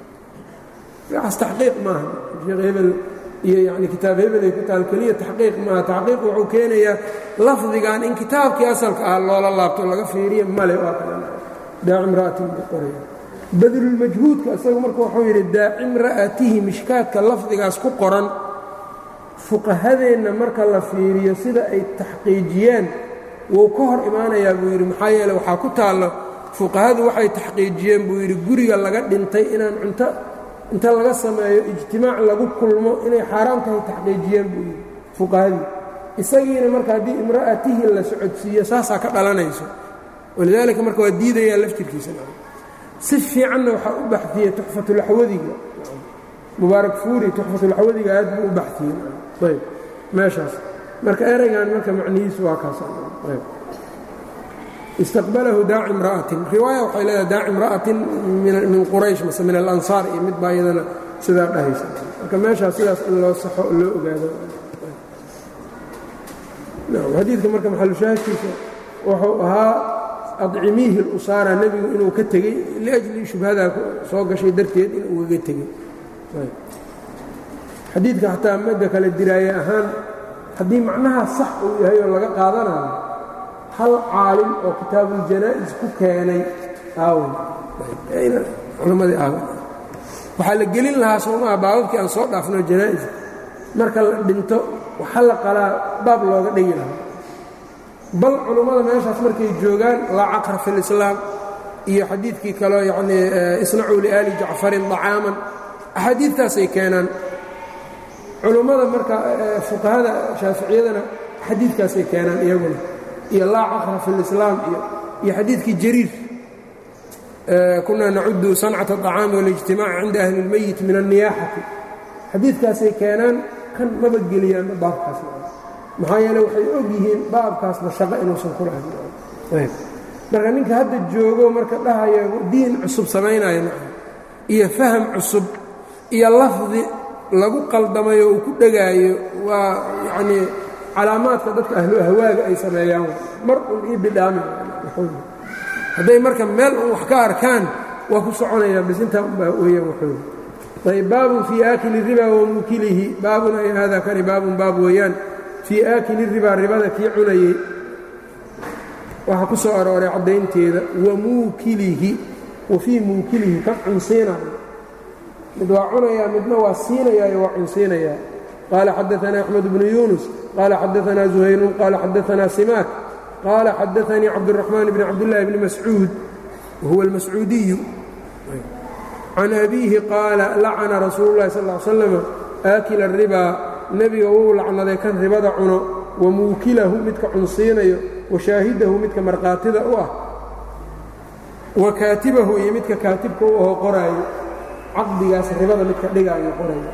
waxaas taxqiiq maaha sheekh hebel iyo yani kitaab hebel ay ku taal keliya taxqiiq maaha taxqiiq wuxuu keenayaa lafdigan in kitaabkii asalka ah loola laabto laga fiiriya male waa kana daacim ra'atin buu qoraya badlulmajhuudka isagu marka wuxuu yidhi daacim ra'atihi mishkaadka lafdigaas ku qoran fuqahadeenna marka la fiiriyo sida ay taxqiijiyeen wuu ka hor imaanayaa buu yidhi maxaa yeele waxaa ku taallo fuqahadu waxay taxqiijiyeen buu yidhi guriga laga dhintay inaan cunto inta laga sameeyo ijtimaac lagu kulmo inay xaaraam tahay taxqiijiyeen buu yidhi fuqahadii isagiina marka haddii imra'atihi la socodsiiyo saasaa ka dhalanayso walidaalika marka waa diidayaa laftirkiisa si fiicanna waxaa u baxiyey tuxfatulaxwadiga mubaarak fuuri tuxfatulaxwadiga aad buu u baxiyey ayb meeshaas marka ereygan marka macnihiisu waa kaas ayb istaqbalahu daaci imra'atin riwaaya waxay leedahay daaci imra'atin min quraysh mase min alansaar iyo mid baa iyadana sidaa dhahaysa marka meeshaas sidaas in loo saxo oo loo ogaado xadiidka marka maxalushaahidkiisa wuxuu ahaa adcimiihi اlusaara nebigu inuu ka tegey liajli shubhadaa soo gashay darteed in ugaga tegey xadiidka xataa madda kale diraaye ahaan haddii macnaha sax uu yahay oo laga qaadanayo hal caalim oo kitaabuljanaa'is ku keenay aawen culammadii aawen waxaa la gelin lahaa soomaha baababkii aan soo dhaafno janaa'is marka la dhinto waxa la qalaa baab looga dhigi lahaa bal culummada meeshaas markay joogaan laa caqra fi lislaam iyo xadiidkii kaleo yacnii isnacuu liaali jacfarin dacaaman axaadiidtaasay keenaan culummada marka fuqahada shaaficiyadana xadiidkaasay keenaan iyaguna iyo laa caqra fi lislaam iyo iyo xadiidkii jariir kunaa nacudu sancata aطacaami waاlijtimaaci cinda ahli اlmeyit min الniyaaxati xadiidkaasay keenaan kan maba geliyaanba baabkaas maxaa yeele waxay og yihiin baabkaasba shaqo inuusan ku lahayn marka ninka hadda joogo marka dhahaya diin cusub samaynaya iyo faham cusub iyo lafdi lagu qaldamayo uu ku dhegaayo waa yacnii calaamaadka dadka ahlu ahwaaga ay sameeyaan mar un ii bidhaami hadday marka meel un wax ka arkaan waa ku soconayaan bis intaa unbaa weeyaan wuxuu ayb baabun fii aakili riba wa muukilihi baabun ay hada kani baabun baab weeyaan fii aakili ribaa ribada kii cunayey waxaa ku soo arooray caddaynteeda wa muukilihi wa fii muukilihi kan cunsiinayo mid waa cunayaa midna waa siinayaayo waa cunsiinayaa qaala xadaanaa axmed bnu yuunus qaala xadaanaa zuhayrun qaala xadaanaa simaak qaala xadaanii cabduraxmaan bni cabdillaahi bni mascuud wahuwa almascuudiyu can abiihi qaala lacana rasuulu llahi sal ly slam aakila aribaa nebiga wuu lacnaday kan ribada cuno wa muukilahu midka cunsiinayo wa shaahidahu midka markhaatida u ah wa kaatibahu iyo midka kaatibka u aho qoraayo caqdigaas ribada midka dhigaa noqonaya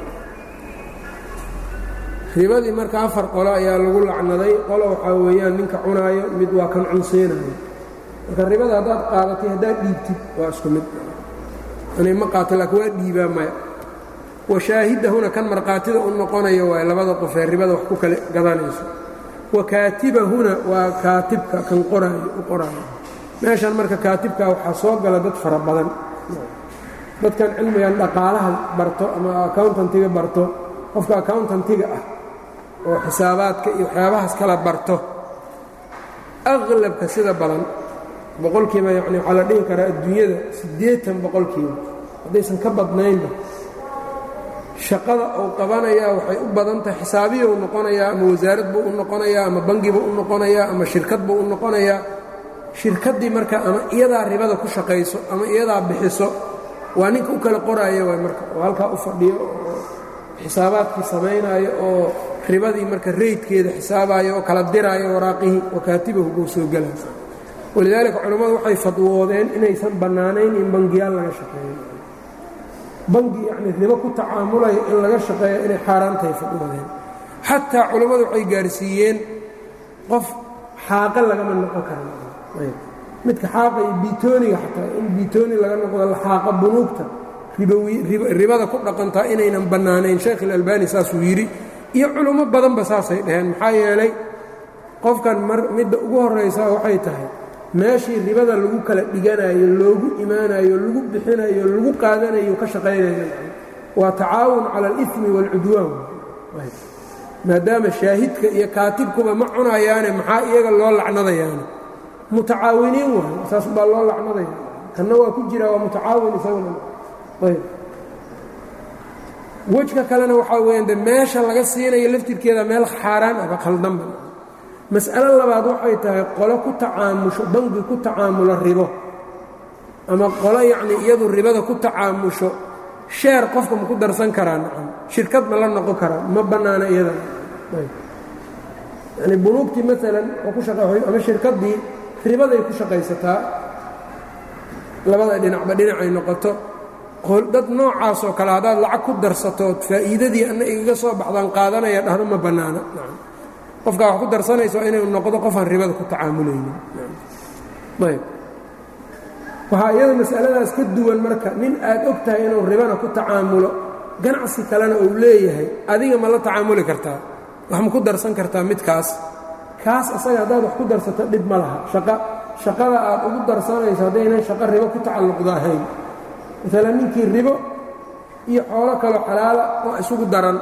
ribadii marka afar qolo ayaa lagu lacnaday qolo waxaa weeyaan ninka cunaayo mid waa kan cunseynayo marka ribada haddaad qaadatay haddaad dhiibtid waa isku mid anay ma qaato laakiin waa dhiibaa maya washaahidahuna kan markhaatida u noqonayo waay labada qofee ribada wax ku kala gadanayso wa kaatibahuna waa kaatibka kan qoraayo u qoraayo meeshan marka kaatibka waxaa soo gala dad fara badan dadkan cilmigan dhaqaalaha barto ama accountantiga barto qofka accountantiga ah oo xisaabaadka iyo waxyaabahaas kala barto aqlabka sida badan boqolkiiba yacni waxaa la dhihi karaa adduunyada siddeetan boqolkiiba haddaysan ka badnaynba shaqada uu qabanayaa waxay u badan tahay xisaabiyuu noqonayaa ama wasaarad buu u noqonayaa ama bangi buu u noqonayaa ama shirkad buu u noqonayaa shirkaddii marka ama iyadaa ribada ku shaqayso ama iyadaa bixiso waa ninka u kala qoraayo waay marka oo halkaa u fadhiyo oo xisaabaadkii samaynaayo oo ribadii marka reydkeeda xisaabayo oo kala diraayo waraaqihii wakaatibahu buu soo gelaya walidaalika culammadu waxay fadwoodeen inaysan bannaanayn in bangiyaal laga shaqeeyo bangi yacnii ribo ku tacaamulaya in laga shaqeeyo inay xaaraantahay fadwoodeen xataa culammadu waxay gaarsiiyeen qof xaaqa lagama noqon kara midka xaaqa iyo biitooniga xataa in biitooni laga noqdo la xaaqa bunuugta ribada ku dhaqantaa inaynan bannaanayn sheekh ilalbani saasuu yidhi iyo culummo badanba saasay dhaheen maxaa yeelay qofkan midda ugu horraysaa waxay tahay meeshii ribada lagu kala dhiganayo loogu imaanayo lagu bixinayo lagu qaadanayo ka shaqaynayo waa tacaawun cala alimi waalcudwaan maadaama shaahidka iyo kaatibkuba ma cunayaane maxaa iyaga loo lacnadayaane mutacaawiniin waay saas baa loo lacnadaya kanna waa ku jira waa mutacaawin isaguna ayb wejka kalena waxaa weeyaan de meesha laga siinayo laftirkeeda meel xaaraan aba khaldanba mas'alo labaad waxay tahay qolo ku tacaamusho bangi ku tacaamulo ribo ama qolo yacnii iyadu ribada ku tacaamusho sheer qofka ma ku darsan karaa nacam shirkad ma la noqon karaa ma bannaana iyada yacni bunuugtii maalan oo ku shaqa ama shirkaddii ribaday ku shaqaysataa labada dhinacba dhinacay noqoto dad noocaasoo kale haddaad lacag ku darsatood faa'iidadii anna igaga soo baxdaan qaadanaya dhahdo ma bannaana qofkaa wax ku darsanayso inuu noqdo qofaan ribada ku tacaamulaynin ayb waxaa iyada mas'aladaas ka duwan marka nin aad og tahay inuu ribana ku tacaamulo ganacsi kalena uu leeyahay adiga ma la tacaamuli kartaa wax ma ku darsan kartaa midkaas kaas asaga haddaad wax ku darsato dhib ma laha shaqa shaqada aad ugu darsanayso haddaynan shaqo ribo ku tacalluqda ahayn maalan ninkii ribo iyo xoolo kaloo xalaala oo isugu daran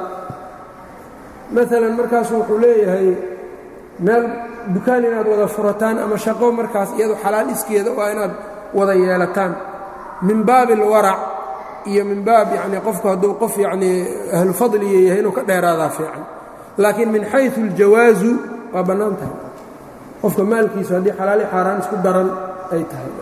maalan markaasu wuxuu leeyahay meel dukaan inaad wada furataan ama shaqo markaas iyadu xalaal iskeeda waa inaad wada yeelataan min baabi alwarac iyo min baab yacnii qofku hadduu qof yacnii ahlu fadliya yahay inuu ka dheeraadaa fiican laakiin min xayثu اljawaazu waa bannaan tahay qofka maalkiisu haddii xalaali xaaraan isku daran ay tahay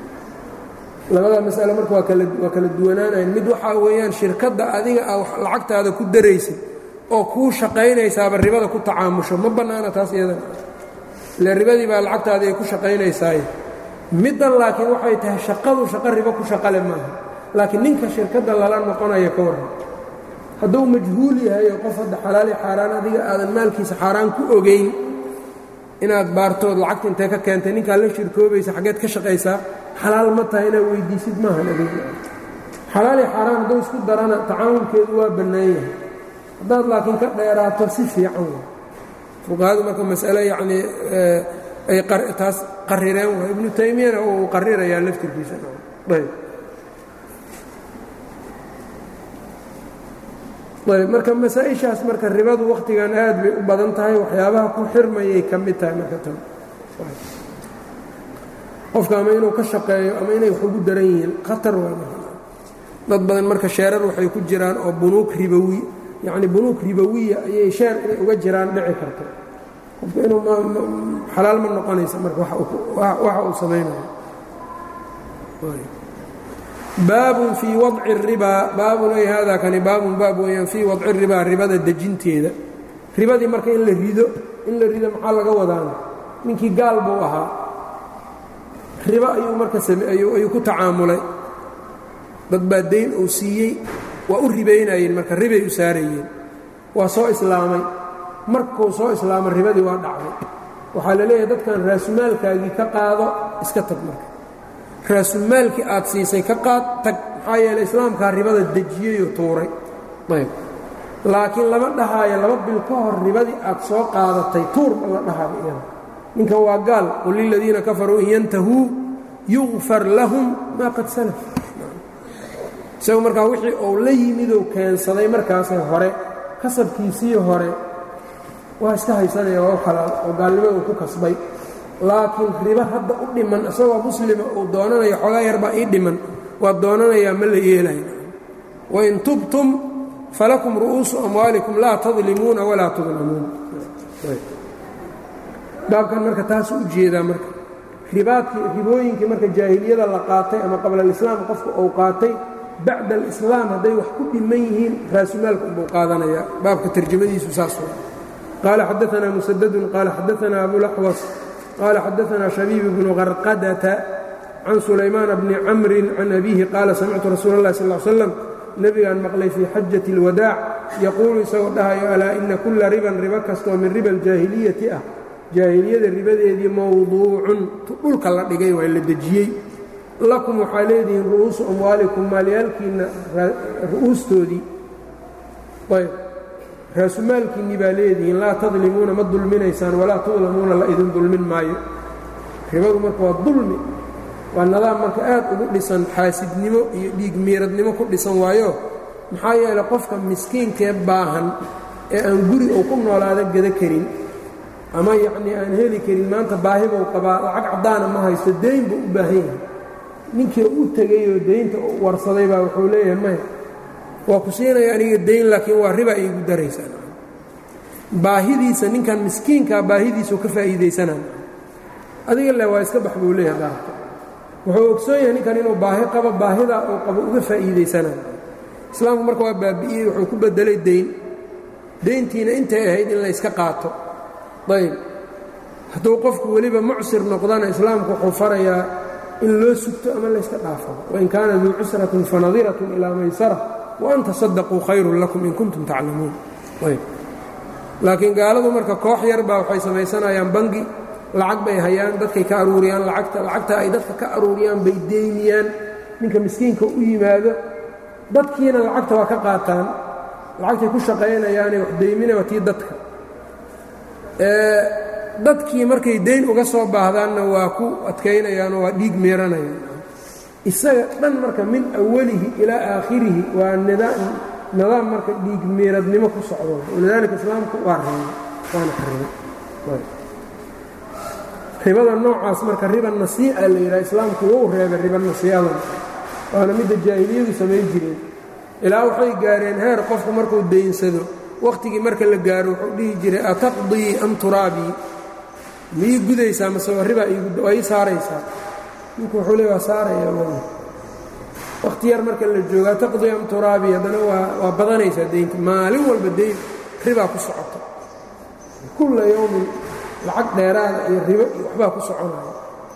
labada mas'ale marka waa kala duwanaanayan mid waxaa weeyaan shirkadda adiga a lacagtaada ku daraysid oo kuu shaqaynaysaaba ribada ku tacaamusho ma bannaana taas iyadana ile ribadii baa lacagtaada ay ku shaqaynaysaaye middan laakiin waxay tahay shaqadu shaqo ribo ku shaqale maaha laakiin ninka shirkadda lala noqonaya ka warran hadduu majhuul yahay oo qof hadda xalaali xaaraan adiga aadan maalkiisa xaaraan ku ogayn inaad baartood lacagta intee ka keentay ninkaa la shirkoobaysa xaggeed ka shaqaysaa xalaal ma tahay inaad weyddiisid maahan adiga xalaali xaaraan hadduu isku darana tacaawunkeedu waa bannaan yahay haddaad laakiin ka dheeraato si fiican wa fuqahadu marka mas'ale yacnii ay taas qarireen waa ibnu taymiyana uu qarirayaa laftirkiisa ayb ayb marka masaa-ishaas marka ribadu wakhtigan aad bay u badan tahay waxyaabaha ku xirmayay ka mid tahay marka tan qofka ama inuu ka shaqeeyo ama inay wax ugu daran yihiin khatar waa dad badan marka sheerar waxay ku jiraan oo bunuug ribowi yacni bunuug ribowiya ayay sheer inay uga jiraan dhici karto qofka inuu xalaal ma noqonaysa marka waxa uu samaynayo baabun fii wadci الribaa baabun ay haadaa kani baabun baab weeyaan fii wadci الribaa ribada dejinteeda ribadii marka in la rido in la rido maxaa laga wadaana ninkii gaal buu ahaa ribo ayuu marka ayuu ku tacaamulay dad baa dayn uu siiyey waa u ribaynayeen marka ribay u saarayeen waa soo islaamay markuu soo islaamay ribadii waa dhacday waxaa la leeyahay dadkan raasumaalkaagii ka qaado iska tag marka raasumaalkii aad siisay ka qaad tag maxaa yeeley islaamkaa ribada dejiyeyoo tuuray ayb laakiin lama dhahaayo laba bil ka hor ribadii aad soo qaadatay tuur ma la dhahaayo iyada ninkan waa gaal qul liladiina kafaruu in yantahuu yugfar lahum maa qad salaf isagu markaa wixii uu la yimidou keensaday markaasee hore kasabkiisii hore waa iska haysanaya waa u xalaal oo gaalnimada uu ku kasbay laakiin ribo hadda u dhiman isagoo muslima uu doonanayo xoogaa yarbaa ii dhiman waa doonanayaa ma la yeelayo wain tubtum falakum ru'uusu amwaalikum laa tadlimuuna walaa tudlamuun baabkan marka taasuu u jeedaa marka ribaadkii ribooyinkii marka jaahiliyada la qaatay ama qabla alislaam qofka uu qaatay bacda alislaam hadday wax ku dhiman yihiin raasumaalka unbuu qaadanayaa baabka tarjamadiisu saas wa qaala xadaanaa musadadun qaala xadaanaa abulaxwas qaala xadaanaa shabiib bnu qarqadata can sulaymaana bni camrin can abiihi qaala samictu rasuula اllahi sal l slam nebigaan maqlay fii xajati اlwadaac yaquulu isagoo dhahayo alaa ina kulla riban ribo kastoo min riba aljaahiliyati ah jaahiliyada ribadeedii mowduucun dhulka la dhigay waa la dejiyey lakum waxaa leedihiin ru'uusu amwaalikum maalyaalkiinna ru'uustoodii ayb raasumaalkiinnii baa leedihiin laa tadlimuuna ma dulminaysaan walaa tudlamuuna la idin dulmin maayo ribadu marka waa dulmi waa nadaam marka aad ugu dhisan xaasidnimo iyo dhiig miiradnimo ku dhisan waayo maxaa yeelay qofka miskiinkee baahan ee aan guri uu ku noolaada gada karin ama yacnii aan heli karin maanta baahibuu qabaa lacag caddaana ma haysto deyn buu u baahan yahay ninkii u tegayoo deynta warsaday baa wuxuu leeyahay maya waa ku siinaya aniga deyn laakiin waa riba iigu daraysaa baahidiisa ninkan miskiinkaa baahidiisau ka faa'iidaysanaa adiga le waa iska bax buu leeyahay daarta wuxuu ogsoon yahay ninkan inuu baahi qabo baahidaa uu qabo uga faa'iidaysanaa islaamku marka waa baabi'iyey wuxuu ku beddelay deyn deyntiina intay ahayd in la yska qaato ayb hadduu qofku weliba mucsir noqdana islaamku wuxuu farayaa in loo sugto ama layska dhaafo wain kaana duu cusratin fanadiratun ilaa maysara waan tasadaquu khayrun lakum in kuntum taclamuun ayb laakiin gaaladu marka koox yar baa waxay samaysanayaan bangi lacag bay hayaan dadkay ka aruuriyaan lacagta lacagta ay dadka ka aruuriyaan bay deymiyaan ninka miskiinka u yimaado dadkiina lacagta waa ka qaataan lacagtay ku shaqaynayaane wax deyminaa tii dadka dadkii markay dayn uga soo baahdaanna waa ku adkaynayaanoo waa dhiig meeranayaan isaga dhan marka min awalihi ilaa aakhirihi waa nidaam marka dhiig meeradnimo ku socdo walidaalika islaamku waa reebay waana xarimay ribada noocaas marka riba nasiica la yidhaha islaamku wou reebay riba nasiicadan waana midda jaahiliyadu samayn jireen ilaa waxay gaareen heer qofku markuu daynsado wakhtigii marka la gaaro wuxuu dhihi jiray ataqdii am turaabii ma ii gudaysaa mase waa ribaa waa ii saaraysaa ninku wuxuu le waa saaraya wakhti yar marka la joogo ataqdii am turaabii haddana waa waa badanaysaa deynta maalin walba deyn ribaa ku socota kulla yowmin lacag dheeraada iyo ribo iyo waxbaa ku soconaya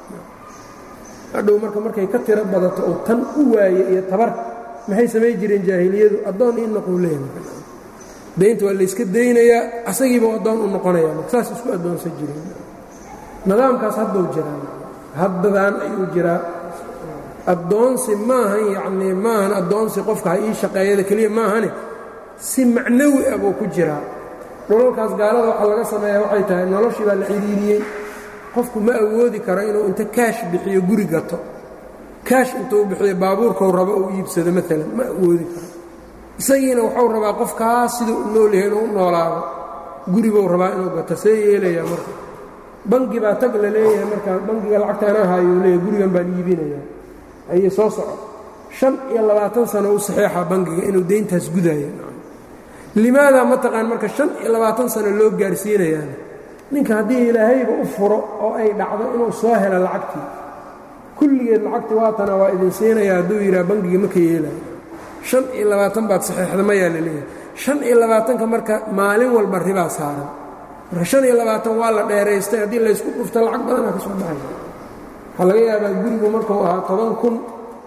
hadhow marka markay ka tiro badato oo tan u waaye iyo tabar maxay samayn jireen jaahiliyadu addoon ii noquu leeyahay daynta waa layska daynayaa asagiiba addoon u noqonaya marka saas isku addoonsan jireen nidaamkaas hadduu jiraa haddadaan ayuu jiraa addoonsi maahan yacnii maahan addoonsi qofka ha ii shaqeeyada keliya maahane si macnawi ah buu ku jiraa dhulalkaas gaalada waxaa laga sameeyaa waxay tahay noloshii baa la cidhiiriyey qofku ma awoodi karo inuu inta kaash bixiyo guri gato kaash intuu bixiyo baabuurkau rabo uu iibsado maalan ma awoodi karo isagiina wuxuu rabaa qofkaas siduu u nool yahay inuu u noolaado guribuu rabaa inuu gato see yeelayaa marka bangi baa tag la leeyahay markaa bangiga lacagta anaa haayuu leeyahay gurigan baan iibinayaa ayay soo soco shan iyo labaatan sano u saxeexaa bangiga inuu deyntaas gudaayo limaadaa mataqaan marka shan iyo labaatan sano loo gaarsiinayaan ninka haddii ilaahayba u furo oo ay dhacdo inuu soo helo lacagtii kulligeed lacagtii waatana waa idin siinaya hadduu yidhaha bangiga ma ka yeelayo shan iyo labaatan baad saxeexda mayaa la leeyahay shan iyo labaatanka marka maalin walba ribaa saaran marka shan iyo labaatan waa la dheeraystay haddii laysku dhufto lacag badanaa ka soo baxaya waxaa laga yaabaa gurigu markuu ahaa toban kun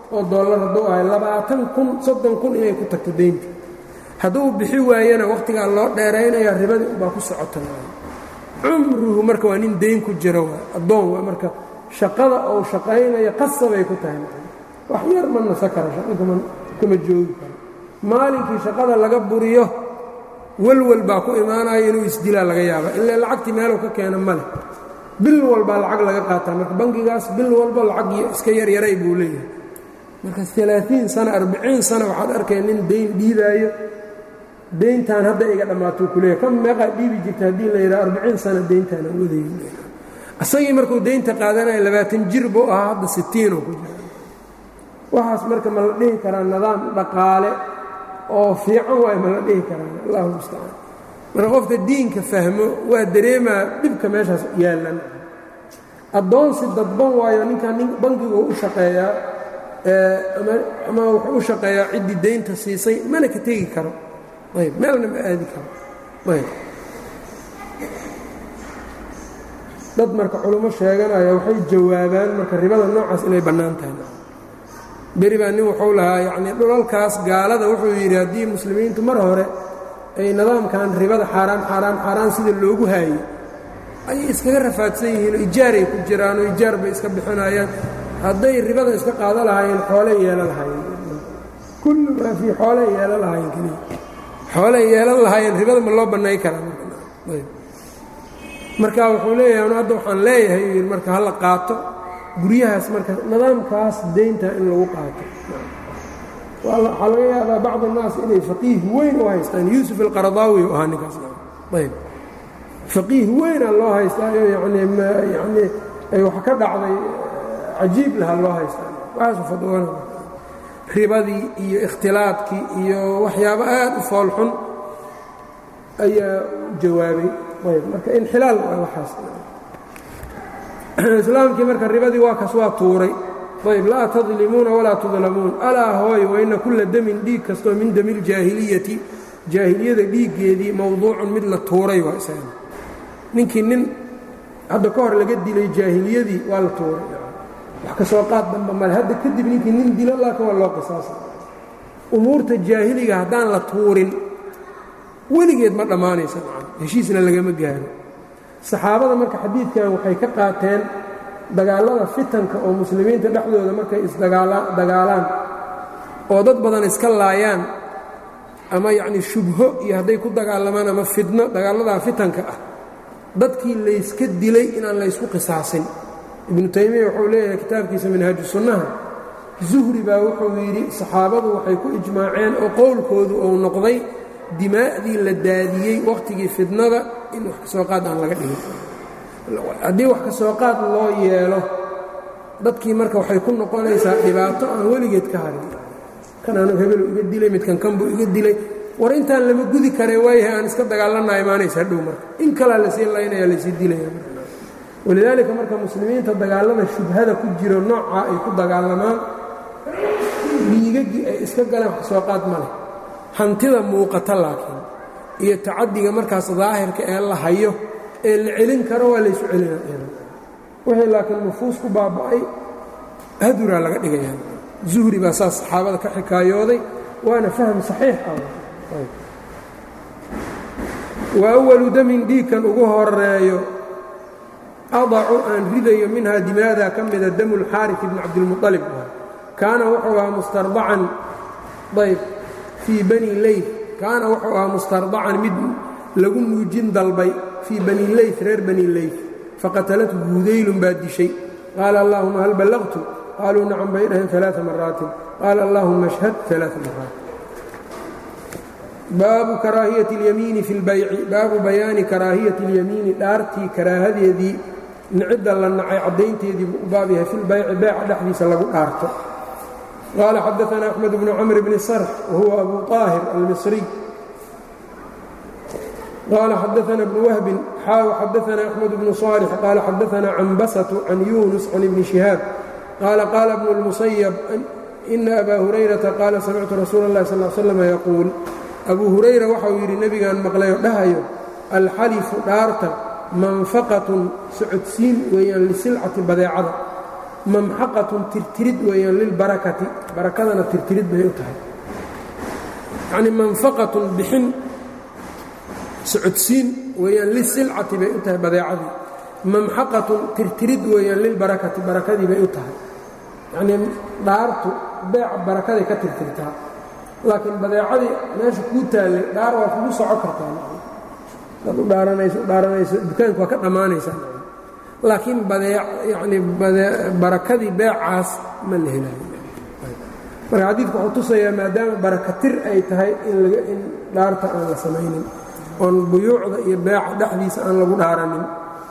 oo dollar hadduu ahay labaatan kun soddon kun inay ku tagto deynta hadduu bixi waayana wakhtigaa loo dheeraynaya ribadii ubaa ku socota cumruhu marka waa nin deyn ku jiro waa addoon waa marka shaqada ou shaqaynayo qasabay ku tahay wax yar ma nasa kara shaqakama kama joogi karo maalinkii shaqada laga buriyo walwal baa ku imaanaya inuu isdilaa laga yaaba ilaa lacagtii meeluu ka keena ma leh bil walbaa lacag laga qaataa marka bangigaas bil walba lacag iska yaryaray buu leeyahay marka alaaثiin sana arbiciin sana waxaad arkay nin dayn dhiibaayo dayntan hadda iga dhammaatuu ku leeyahy kan meeqaa dhiibi jirta haddii la yidhaha arbiciin sana dayntaana wadayo isagii markuu daynta qaadanaya labaatan jir buu ahaa hadda sitiinoo ku jira waxaas marka ma la dhihi karaa nidaam dhaqaale oo fiican waay ma la dhihi karaa allahu mustacaan marka qofka diinka fahmo waa dareemaa dhibka meeshaas yaallan addoonsi dadban waayo ninkan nin bankigu u shaqeeyaa ama wuxuu u shaqeeyaa ciddii daynta siisay mana ka tegi karo ayb meelna ma aadi karo ayb dad marka culummo sheeganaya waxay jawaabaan marka ribada noocaas inay bannaan tahay beri baa nin wuxuu lahaa yacnii dhulalkaas gaalada wuxuu yidhi haddii muslimiintu mar hore ay nidaamkan ribada xaaraan xaaraan xaaraan sida loogu haayey ayay iskaga rafaadsan yihiin oo ijaaray ku jiraan oo ijaar bay iska bixinayaan hadday ribada iska qaado lahaayeen xoolay yeelo lahaayeen kullu maa fii xoolay yeelo lahaayeen keliya xoolay yeelan lahaayeen ribada ma loo bannay karaa marka wuxuu leeyahay anu hadda waxaan leeyahay uu yidhi marka hala qaato guryahaas marka nidaamkaas deynta in lagu qaato waxaa laga yaabaa bacd annaas inay faqiih weyn u haystaan yuusuf alqaradaawi u ahaa ninkaas ayb faqiih weynaa loo haystaayo yani yani ay wax ka dhacday cajiib laha loo haystaa waxaasu fadwana ribadii iyo ikhtilaadkii iyo waxyaabo aad u foolxun ayaa jawaabay ayb marka inxilaal waa waxaas islaamkii marka ribadii waa kas waa tuuray ayb laa tadlimuuna walaa tudlamuun alaa hooy waina kulla demin dhiig kastoo min dami ljaahiliyati jaahiliyada dhiiggeedii mowduucun mid la tuuray waa isaga ninkii nin hadda ka hor laga dilay jaahiliyadii waa la tuuray wax ka soo qaad damba male hadda kadib ninkii nin dilo laakin waa loo qisaasa umuurta jaahiliga haddaan la tuurin weligeed ma dhammaanaysa heshiisna lagama gaaro saxaabada marka xadiidkan waxay ka qaateen dagaallada fitanka oo muslimiinta dhexdooda markay isdagaalaan oo dad badan iska laayaan ama yacnii shubho iyo hadday ku dagaalamaan ama fidno dagaalladaa fitanka ah dadkii layska dilay inaan laysku qisaasin ibnu taymiya wuxuu leeyahay kitaabkiisa minhaaju sunnaha zuhri baa wuxuu yidhi saxaabadu waxay ku ijmaaceen oo qowlkoodu uu noqday dimaa'dii la daadiyey wakhtigii fidnada in wax ka soo qaad aan laga dhigin haddii wax ka soo qaad loo yeelo dadkii marka waxay ku noqonaysaa dhibaato aan weligeed ka harin kanaanu hebelu iga dilay midkan kanbuu iga dilay war intaan lama gudi karee waayahay aan iska dagaalanaa imaanaysa hadhow marka in kalaa lasii laynaya laysii dilaya walidaalika marka muslimiinta dagaalada shubhada ku jiro noocaa ay ku dagaalamaan dhiigagii ay iska galeen wax ka soo qaad ma leh hantida muuqata laakiin iyo tacadiga markaas daahirka ee la hayo ee la celin karo waa laysu celina wixii laakiin nufuus ku baaba'ay haduraa laga dhigaya zuhri baa saas saxaabada ka xikaayooday waana fahm saxiix ah wa awalu damin dhiigkan ugu horeeyo adacu aan ridayo minhaa dimaadaa ka mida damu lxaaris ibni cabdilmualib kaana wuxuu ahaa mustardacan ayb fii bani leyf kaana wuxuu ahaa mustardacan mid lagu nuujin dalbay fii bani leyf reer bani leyf faqatalathu hudaylun baa dishay qaala allaahuma hal ballaqtu qaaluu nacam bay dhaheen alaa maraatin qaala allaahuma ashhad alaa maraat baabu karaahiyati اlyamiini fi اlbayci baabu bayaani karaahiyati اlyamiini dhaartii karaahadeedii nicidda la nacay caddaynteedii buu u baab yahay fi lbayci beeca dhexdiisa lagu dhaarto qaala xadaana axmed bnu camr bni sarx wahuwa abu طaahir almisriy qaala xadaana bnu wahbin xaaw xadaana axmed bnu صaalix qaala xadaana canbasatu can yunus can ibni shihaab qaala qaala bnu اlmusayab ina abaa hurayrata qaala samictu rasuula اllahi sal l slm yaquul abuu hurayra waxauu yidhi nebigaan maqlayoo dhahayo alxalifu dhaarta manfaqatun socodsiin weeyaan lisilcati badeecada mamxaqatun tirtirid weeyaan lilbarakati barakadana tirtirid bay u tahay yacnii manfaqatun bixin socodsiin weeyaan lisilcati bay u tahay badeecadii mamxaqatun tirtirid weeyaan lilbarakati barakadii bay u tahay yacnii dhaartu beeca barakaday ka tirtirtaa laakiin badeecadii meesha kuu taallay dhaar waa kugu soco kartaa ad u dhaaranayso dhaaranayso dukaanka waa ka dhammaanaysaa laakiin badee yacnii barakadii beecaas ma la helayo marka xadiidku wuxuu tusayaa maadaama barakatir ay tahay in laga in dhaarta aan la samaynin oon buyuucda iyo beeca dhexdiisa aan lagu dhaaranin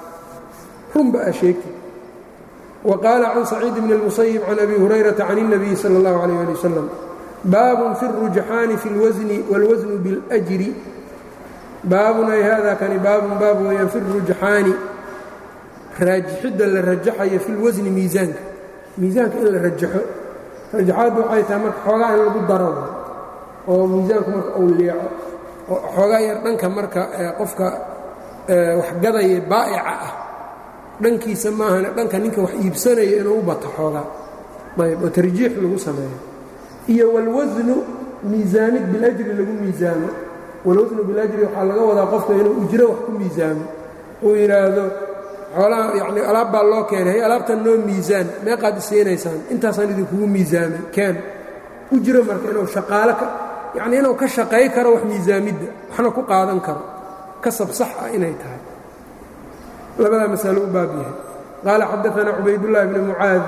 runba aa sheegtay wa qaala can saciid bni اlmusayib can abi hurayrata can الnabiyi salى اllahu عalيh ali wasalam baabun fi الrujxaani fi اlwasni wاlwasnu biاljri baabun ay hada kani baabun baab weeyaan fi الrujxaani raajixidda la rajaxayo fi اlwasni miisaanka miisaanka in la rajaxo rajaxaaddu waxay tahay marka xoogaa in lagu daro oo miisaanku marka uu leeco oo xoogaa yar dhanka marka qofka waxgadaya baa'ica ah dhankiisa maahane dhanka ninka wax iibsanaya inuu u bato xoogaa ayb oo tarjiix lagu sameeyo iyo walwasnu miisaanid biljri lagu miisaamo walwasnu biljri waxaa laga wadaa qofka inuu ujro wax ku miisaamo uu yidhaahdo xoolaha yacni alaab baa loo keenay hay alaabtan noo miisaan meeqaad isiinaysaan intaasaan idinkugu miisaamay keen ujro marka inuu shaqaalo ka yacnii inuu ka shaqay karo wax miisaamidda waxna ku qaadan karo kasab sax ah inay tahay labadaa masalo u baab yahay qaala xadaثana cubaydullahi bni mucaad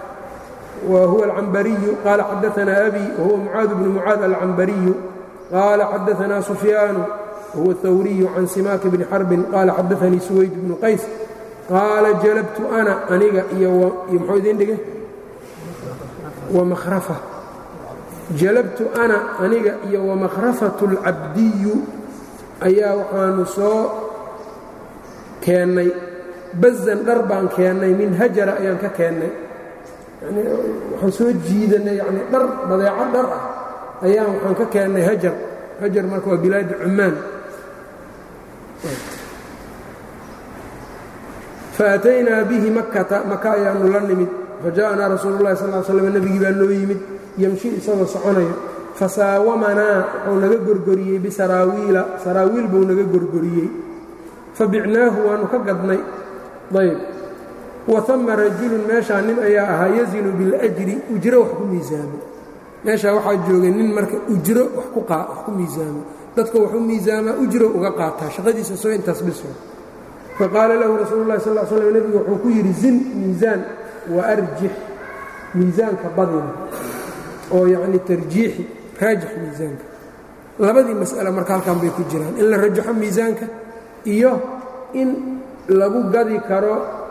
wa huwa alcambariyu qaala xadaثana abi wahuwa mucaad bnu mucaad alcambariyu qaala xadaثana sufyaanu wahuwa اhawriyu can simaaki bni xarbin qaala xadaثanii suwayd bnu qays qaala jalabtu ana aniga iyo muxuu idin dhigay wamakhrafa jalabtu ana aniga iyo wamakhrafatu اlcabdiyu ayaa waxaanu soo keennay bazan dhar baan keennay min hajara ayaan ka keennay yani waxaan soo jiidanay yani dhar badeeco dhar ah ayaan waxaan ka keennay hajar hajar marka waa bilaadi cumaan faataynaa bihi makkata maka ayaanu la nimid faja'anaa rasuulu llahi sal slam nebigii baa noo yimid yemshi isagoo soconayo fasaawamanaa wuxuu naga gorgoriyey bisaraawiila saraawiil buu naga gorgoriyey fabicnaahu waannu ka gadnay ayb wa ama rajulun meeshaa nin ayaa ahaa yazinu biاljri ujro wax ku miisaamo meeshaa waxaa joogay nin marka ujro wax ku miisaamo dadka waxu miisaamaa ujro uga qaataa shaqadiisa soo intaas biso faqaala lahu rasuulu lahi sal slm nebigu wuxuu ku yidhi zin miisaan wa arjix miisaanka badina oo yacni tarjiixi raajix miisaanka labadii mas'ale marka halkan bay ku jiraan in la rajaxo miisaanka iyo in lagu gadi karo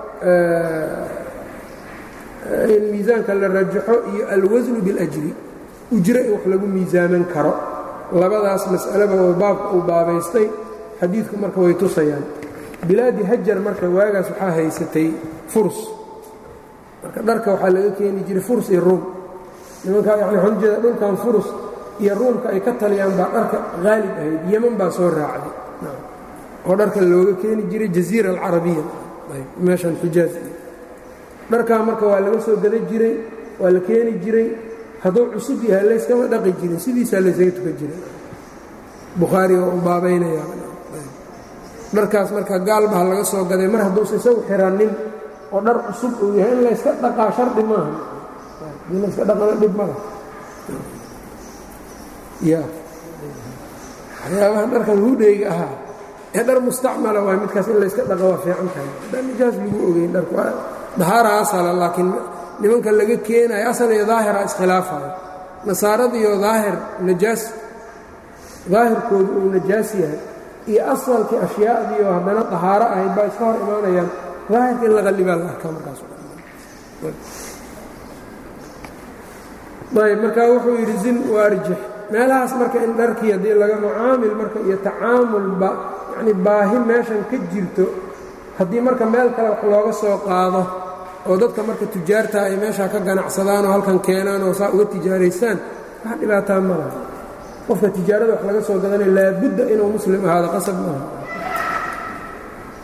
in miisaanka la rajaxo iyo alwasnu biاljri ujro in wax lagu miisaaman karo labadaas mas'aleba oo baabka uu baabaystay xadiidku marka way tusayaan bilaadi hajar marka waagaas waxaa haysatay furs marka dharka waxaa laga keeni jiray furs iyo ruum nimankaa yani waxaan ujeeda dhulkan furus iyo ruumka ay ka taliyaan baa dharka haalib ahayd yeman baa soo raacday oo dharka looga keeni jiray jaziira alcarabiya meeshan xijaaz dharkaa marka waa laga soo gada jiray waa la keeni jiray hadduu cusub yahay layskama dhaqi jirin sidiisaa laysaga tukan jiray bukhaari oo u baabaynaya dharkaas marka gaalbaha laga soo gaday mar hadduusa isagu xiranin oo dhar cusub uu yahay in layska dhaqaa shardi maaha in layska dhaqana dhib mala ya waxyaabahan dharkan hudheyga ahaa ee dhar mustacmala waay midkaas in layska dhaqa waa fiican tahay dhan nijaas lagu ogeyn dharku dahaara asala laakiin nimanka laga keenayo asal iyo daahira iskhilaafayo nasaaradiyo daahir najaas daahirkoodu uu najaas yahay iyo asalkii ashyaadiioo haddana dahaaro ahayd baa iska hor imaanayaan daahirka in la qallibaa la arkaa markaas ayb markaa wuxuu yidhi zin waarjix meelahaas marka in dharkii haddii laga mucaamil marka iyo tacaamulba yacni baahi meeshan ka jirto haddii marka meel kale wax looga soo qaado oo dadka marka tujaarta ay meeshaa ka ganacsadaan oo halkan keenaan oo saa uga tijaaraystaan wax dhibaataa ma laha qofka tijaarada wax laga soo gadanayo laabudda inuu muslim ahaado qasab maaha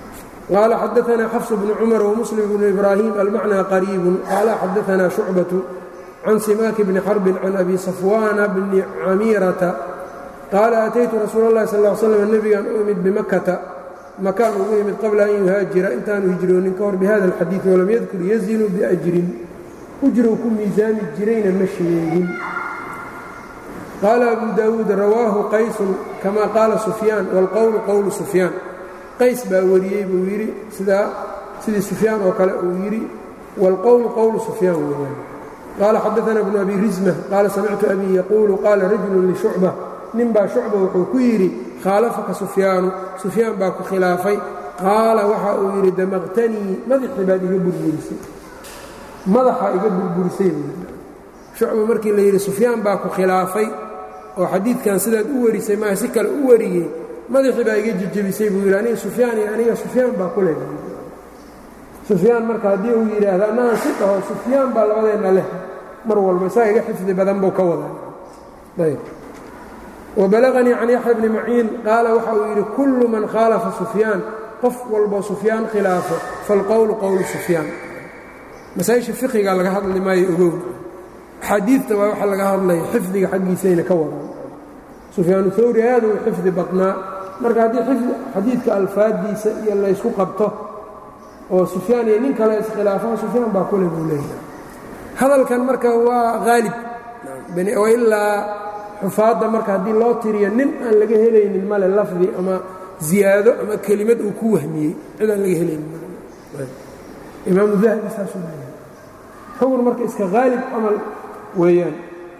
qaala xadaanaa xafs bnu cumar wmuslim bnu ibraahim almacnaa qariibun qaala xadaanaa shucbatu can simaaki bni xarbin can abi safwaana bni camiirata qaala ataytu rasuul اllahi sal ly slam nebigan u imid bimakata makaan ugu imid qabla an yuhaajira intaanu hijroonin ka hor bihada alxadiidi walam yadkur yazinu biajrin ujrow ku miisaami jirayna ma sheegin qaala abu daawuud rawaahu qaysun kama qaala sufyaan wاlqowlu qowlu sufyaan qays baa wariyey buu yidhi sidaa sidii sufyaan oo kale uu yidhi wاlqowlu qowlu sufyaan weeyaan qaala xadaana bnu abi risma qaala samictu abii yaquulu qaala rajulu lishucba nin baa shucba wuxuu ku yidhi khaalafaka sufyaanu sufyaan baa ku khilaafay qaala waxa uu yidhi damaqtanii madaxii baad iga burburisay madaxa iga burburisay buu shucba markii la yidhi sufyaan baa ku khilaafay oo xadiidkan sidaad u warisay maa si kale u wariyey madaxii baa iga jejebisay buu yidhi aniga sufyaan iyo aniga sufyaan baa ku leh sufyaan marka haddii uu yidhaahdo annahan si dhaho sufyaan baa labadeenna leh mar walba isaga iga xifdi badan buu ka wadaa ayb wabalaganii can yaxya bni maciin qaala waxa uu yidhi kullu man khaalafa sufyaan qof walboo sufyaan khilaafo falqowlu qowlu sufyaan masaa-isha fiqiga laga hadli maayo ogow axaadiidta waa waxa laga hadlaya xifdiga xaggiisayna ka wadaan sufyaanu hawri aad uu xifdi badnaa marka haddii xadiidka alfaaddiisa iyo laysku qabto oo sufyaan iyo nin kale iskhilaafaan sufyaan baa kule buu leeyahay hadalkan marka waa haalib ilaa xufaadda marka haddii loo tiriyo nin aan laga helaynin male lafdi ama ziyaado ama kelimad uu ku wahmiyey cid aan laga helaynin imaamu dahabi saasuu leeyahay xugun marka iska haalib camal weeyaan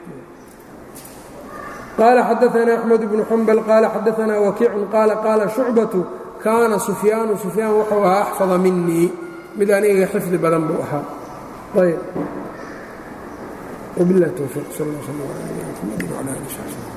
qaala xadaanaa axmed bnu xambal qaala xadaanaa wakiicun qaala qaala shucbatu kaana sufyaanu sufyaan wuxuu ahaa axfada minii mid aniga xifdi badan buu ahaa ayb وبالله التوفيق صلى الله وسلم على نبينا محمد وعلى اله وصحبه